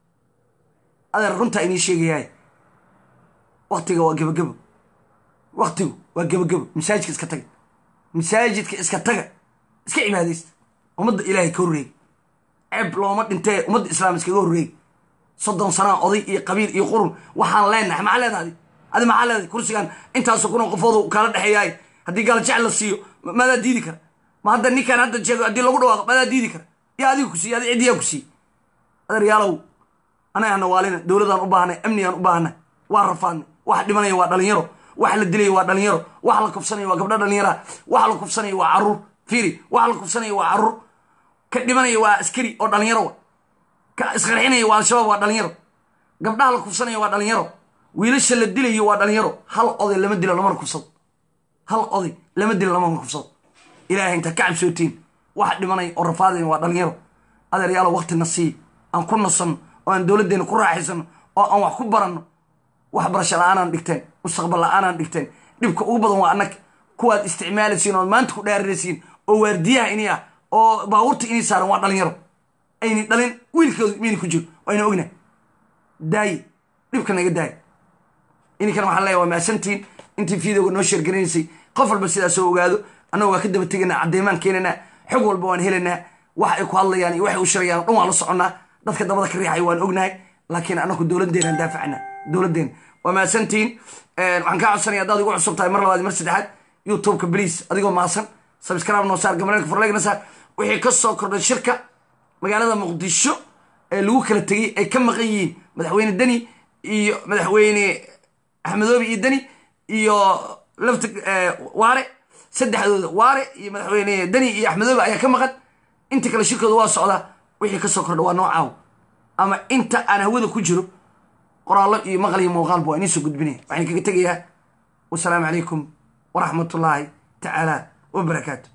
adeer runtaa inii sheegayaay waktiga waa gebagebo waktigu waa gebagebo masaajidka iska taga masaajidka iska taga iska cibaadaysta ummadda ilaahay ka horreeyay ceeb looma dhintee ummadda islaam iskaga horreeyay soddon sanaa oday iyo qabiil iyo qurun waxaan leenahay maxaa leedahay adi adi maxaa leedahay kursigan intaasoo kunoo qofoodu kala dhexeeyaay haddii gaal jecel la siiyo ma- maadaa diidi kara ma hadda ninkaan hadda jeego haddii lagu dhawaaqo maadaa diidi kara yaa adiga ku siiye adi ciddiyaa ku siiye adeeryaalow anagana waalina dowladaan u baahnay amnigaan u baahnay waa rafaadnay wax dhimanaya waa dhalinyaro wax la dilaya waa dhalinyaro wax la kufsanaya waa gabdho dhalinyara wax la kufsanaya waa caruur fiiri wax la kufsanaya waa caruur ka dhimanaya waa askari oo dhalinyaro wa ka isqarxinaya waa al-shabaab waa dhalinyaro gabdhaha la kufsanaya waa dhalinyaro wiilasha la dilayo waa dhalinyaro hal oday lama dilo lamana kufsado hal oday lama dilo lamana kufsado ilaahay intaa ka cabsootiin wax dhimanaya oo rafaadaya waa dhalinyaro adeeryaalo waktina sii aan ku nasanno oo aan dowladdeena ku raaxaysano oo aan wax ku baranno waxbarasho la-aanaan dhigteen mustaqbal la-aanaan dhigteen dhibka ugu badan waa annaga kuwaad isticmaalaysiin ood maanta ku dhaariraysiin oo waardiyaha ini ah oo baabuurta inii saaran waa dhalinyaro ayni dhalin wiilkoodu miyna ku jiro ayna ognahay daaye dhibka naga daaye ininkan waxaan leeyahay waa mahadsantiin intii fiidowga noo sheergaranaysay qof walba sidaas oo ogaado annaga waa ka daba teganaa caddeemaan keenanaa xog walba waan helanaa wax ay ku hadlayaan iyo waxay u shirayaan o dhan waan la soconnaa dadka dabada ka riixay waan ognahay laakiin anaku dowladdeena daafacna dowladdeena waa mahadsantiin waxaan kaa codsanaya haddaad igu cusub tahay mar labaad iyo mar saddexaad youtubeka bliis adigoo mahadsan subscribe noo saar gamareenka furlegna saar wixii ka soo kordhay shirka magaalada muqdisho ee lagu kala tegey ay ka maqan yihiin madaxweyne deni iyo madaxweyne axmedoobi iyo deni iyo lafta waare saddexdooda waare iyo madaxweyne deni iyo axmedoobi ayaa ka maqan inta kale shirkooda waa socdaa wixii kasoo kordha waa noocaaw ama inta aan hawada ku jiro qoraallo iyo maqal iyo muuqaalba waa idiin soo gudbinaya waxaan kaga tegayaa wasalaamu calaykum waraxmatullaahi tacaala wabarakaatu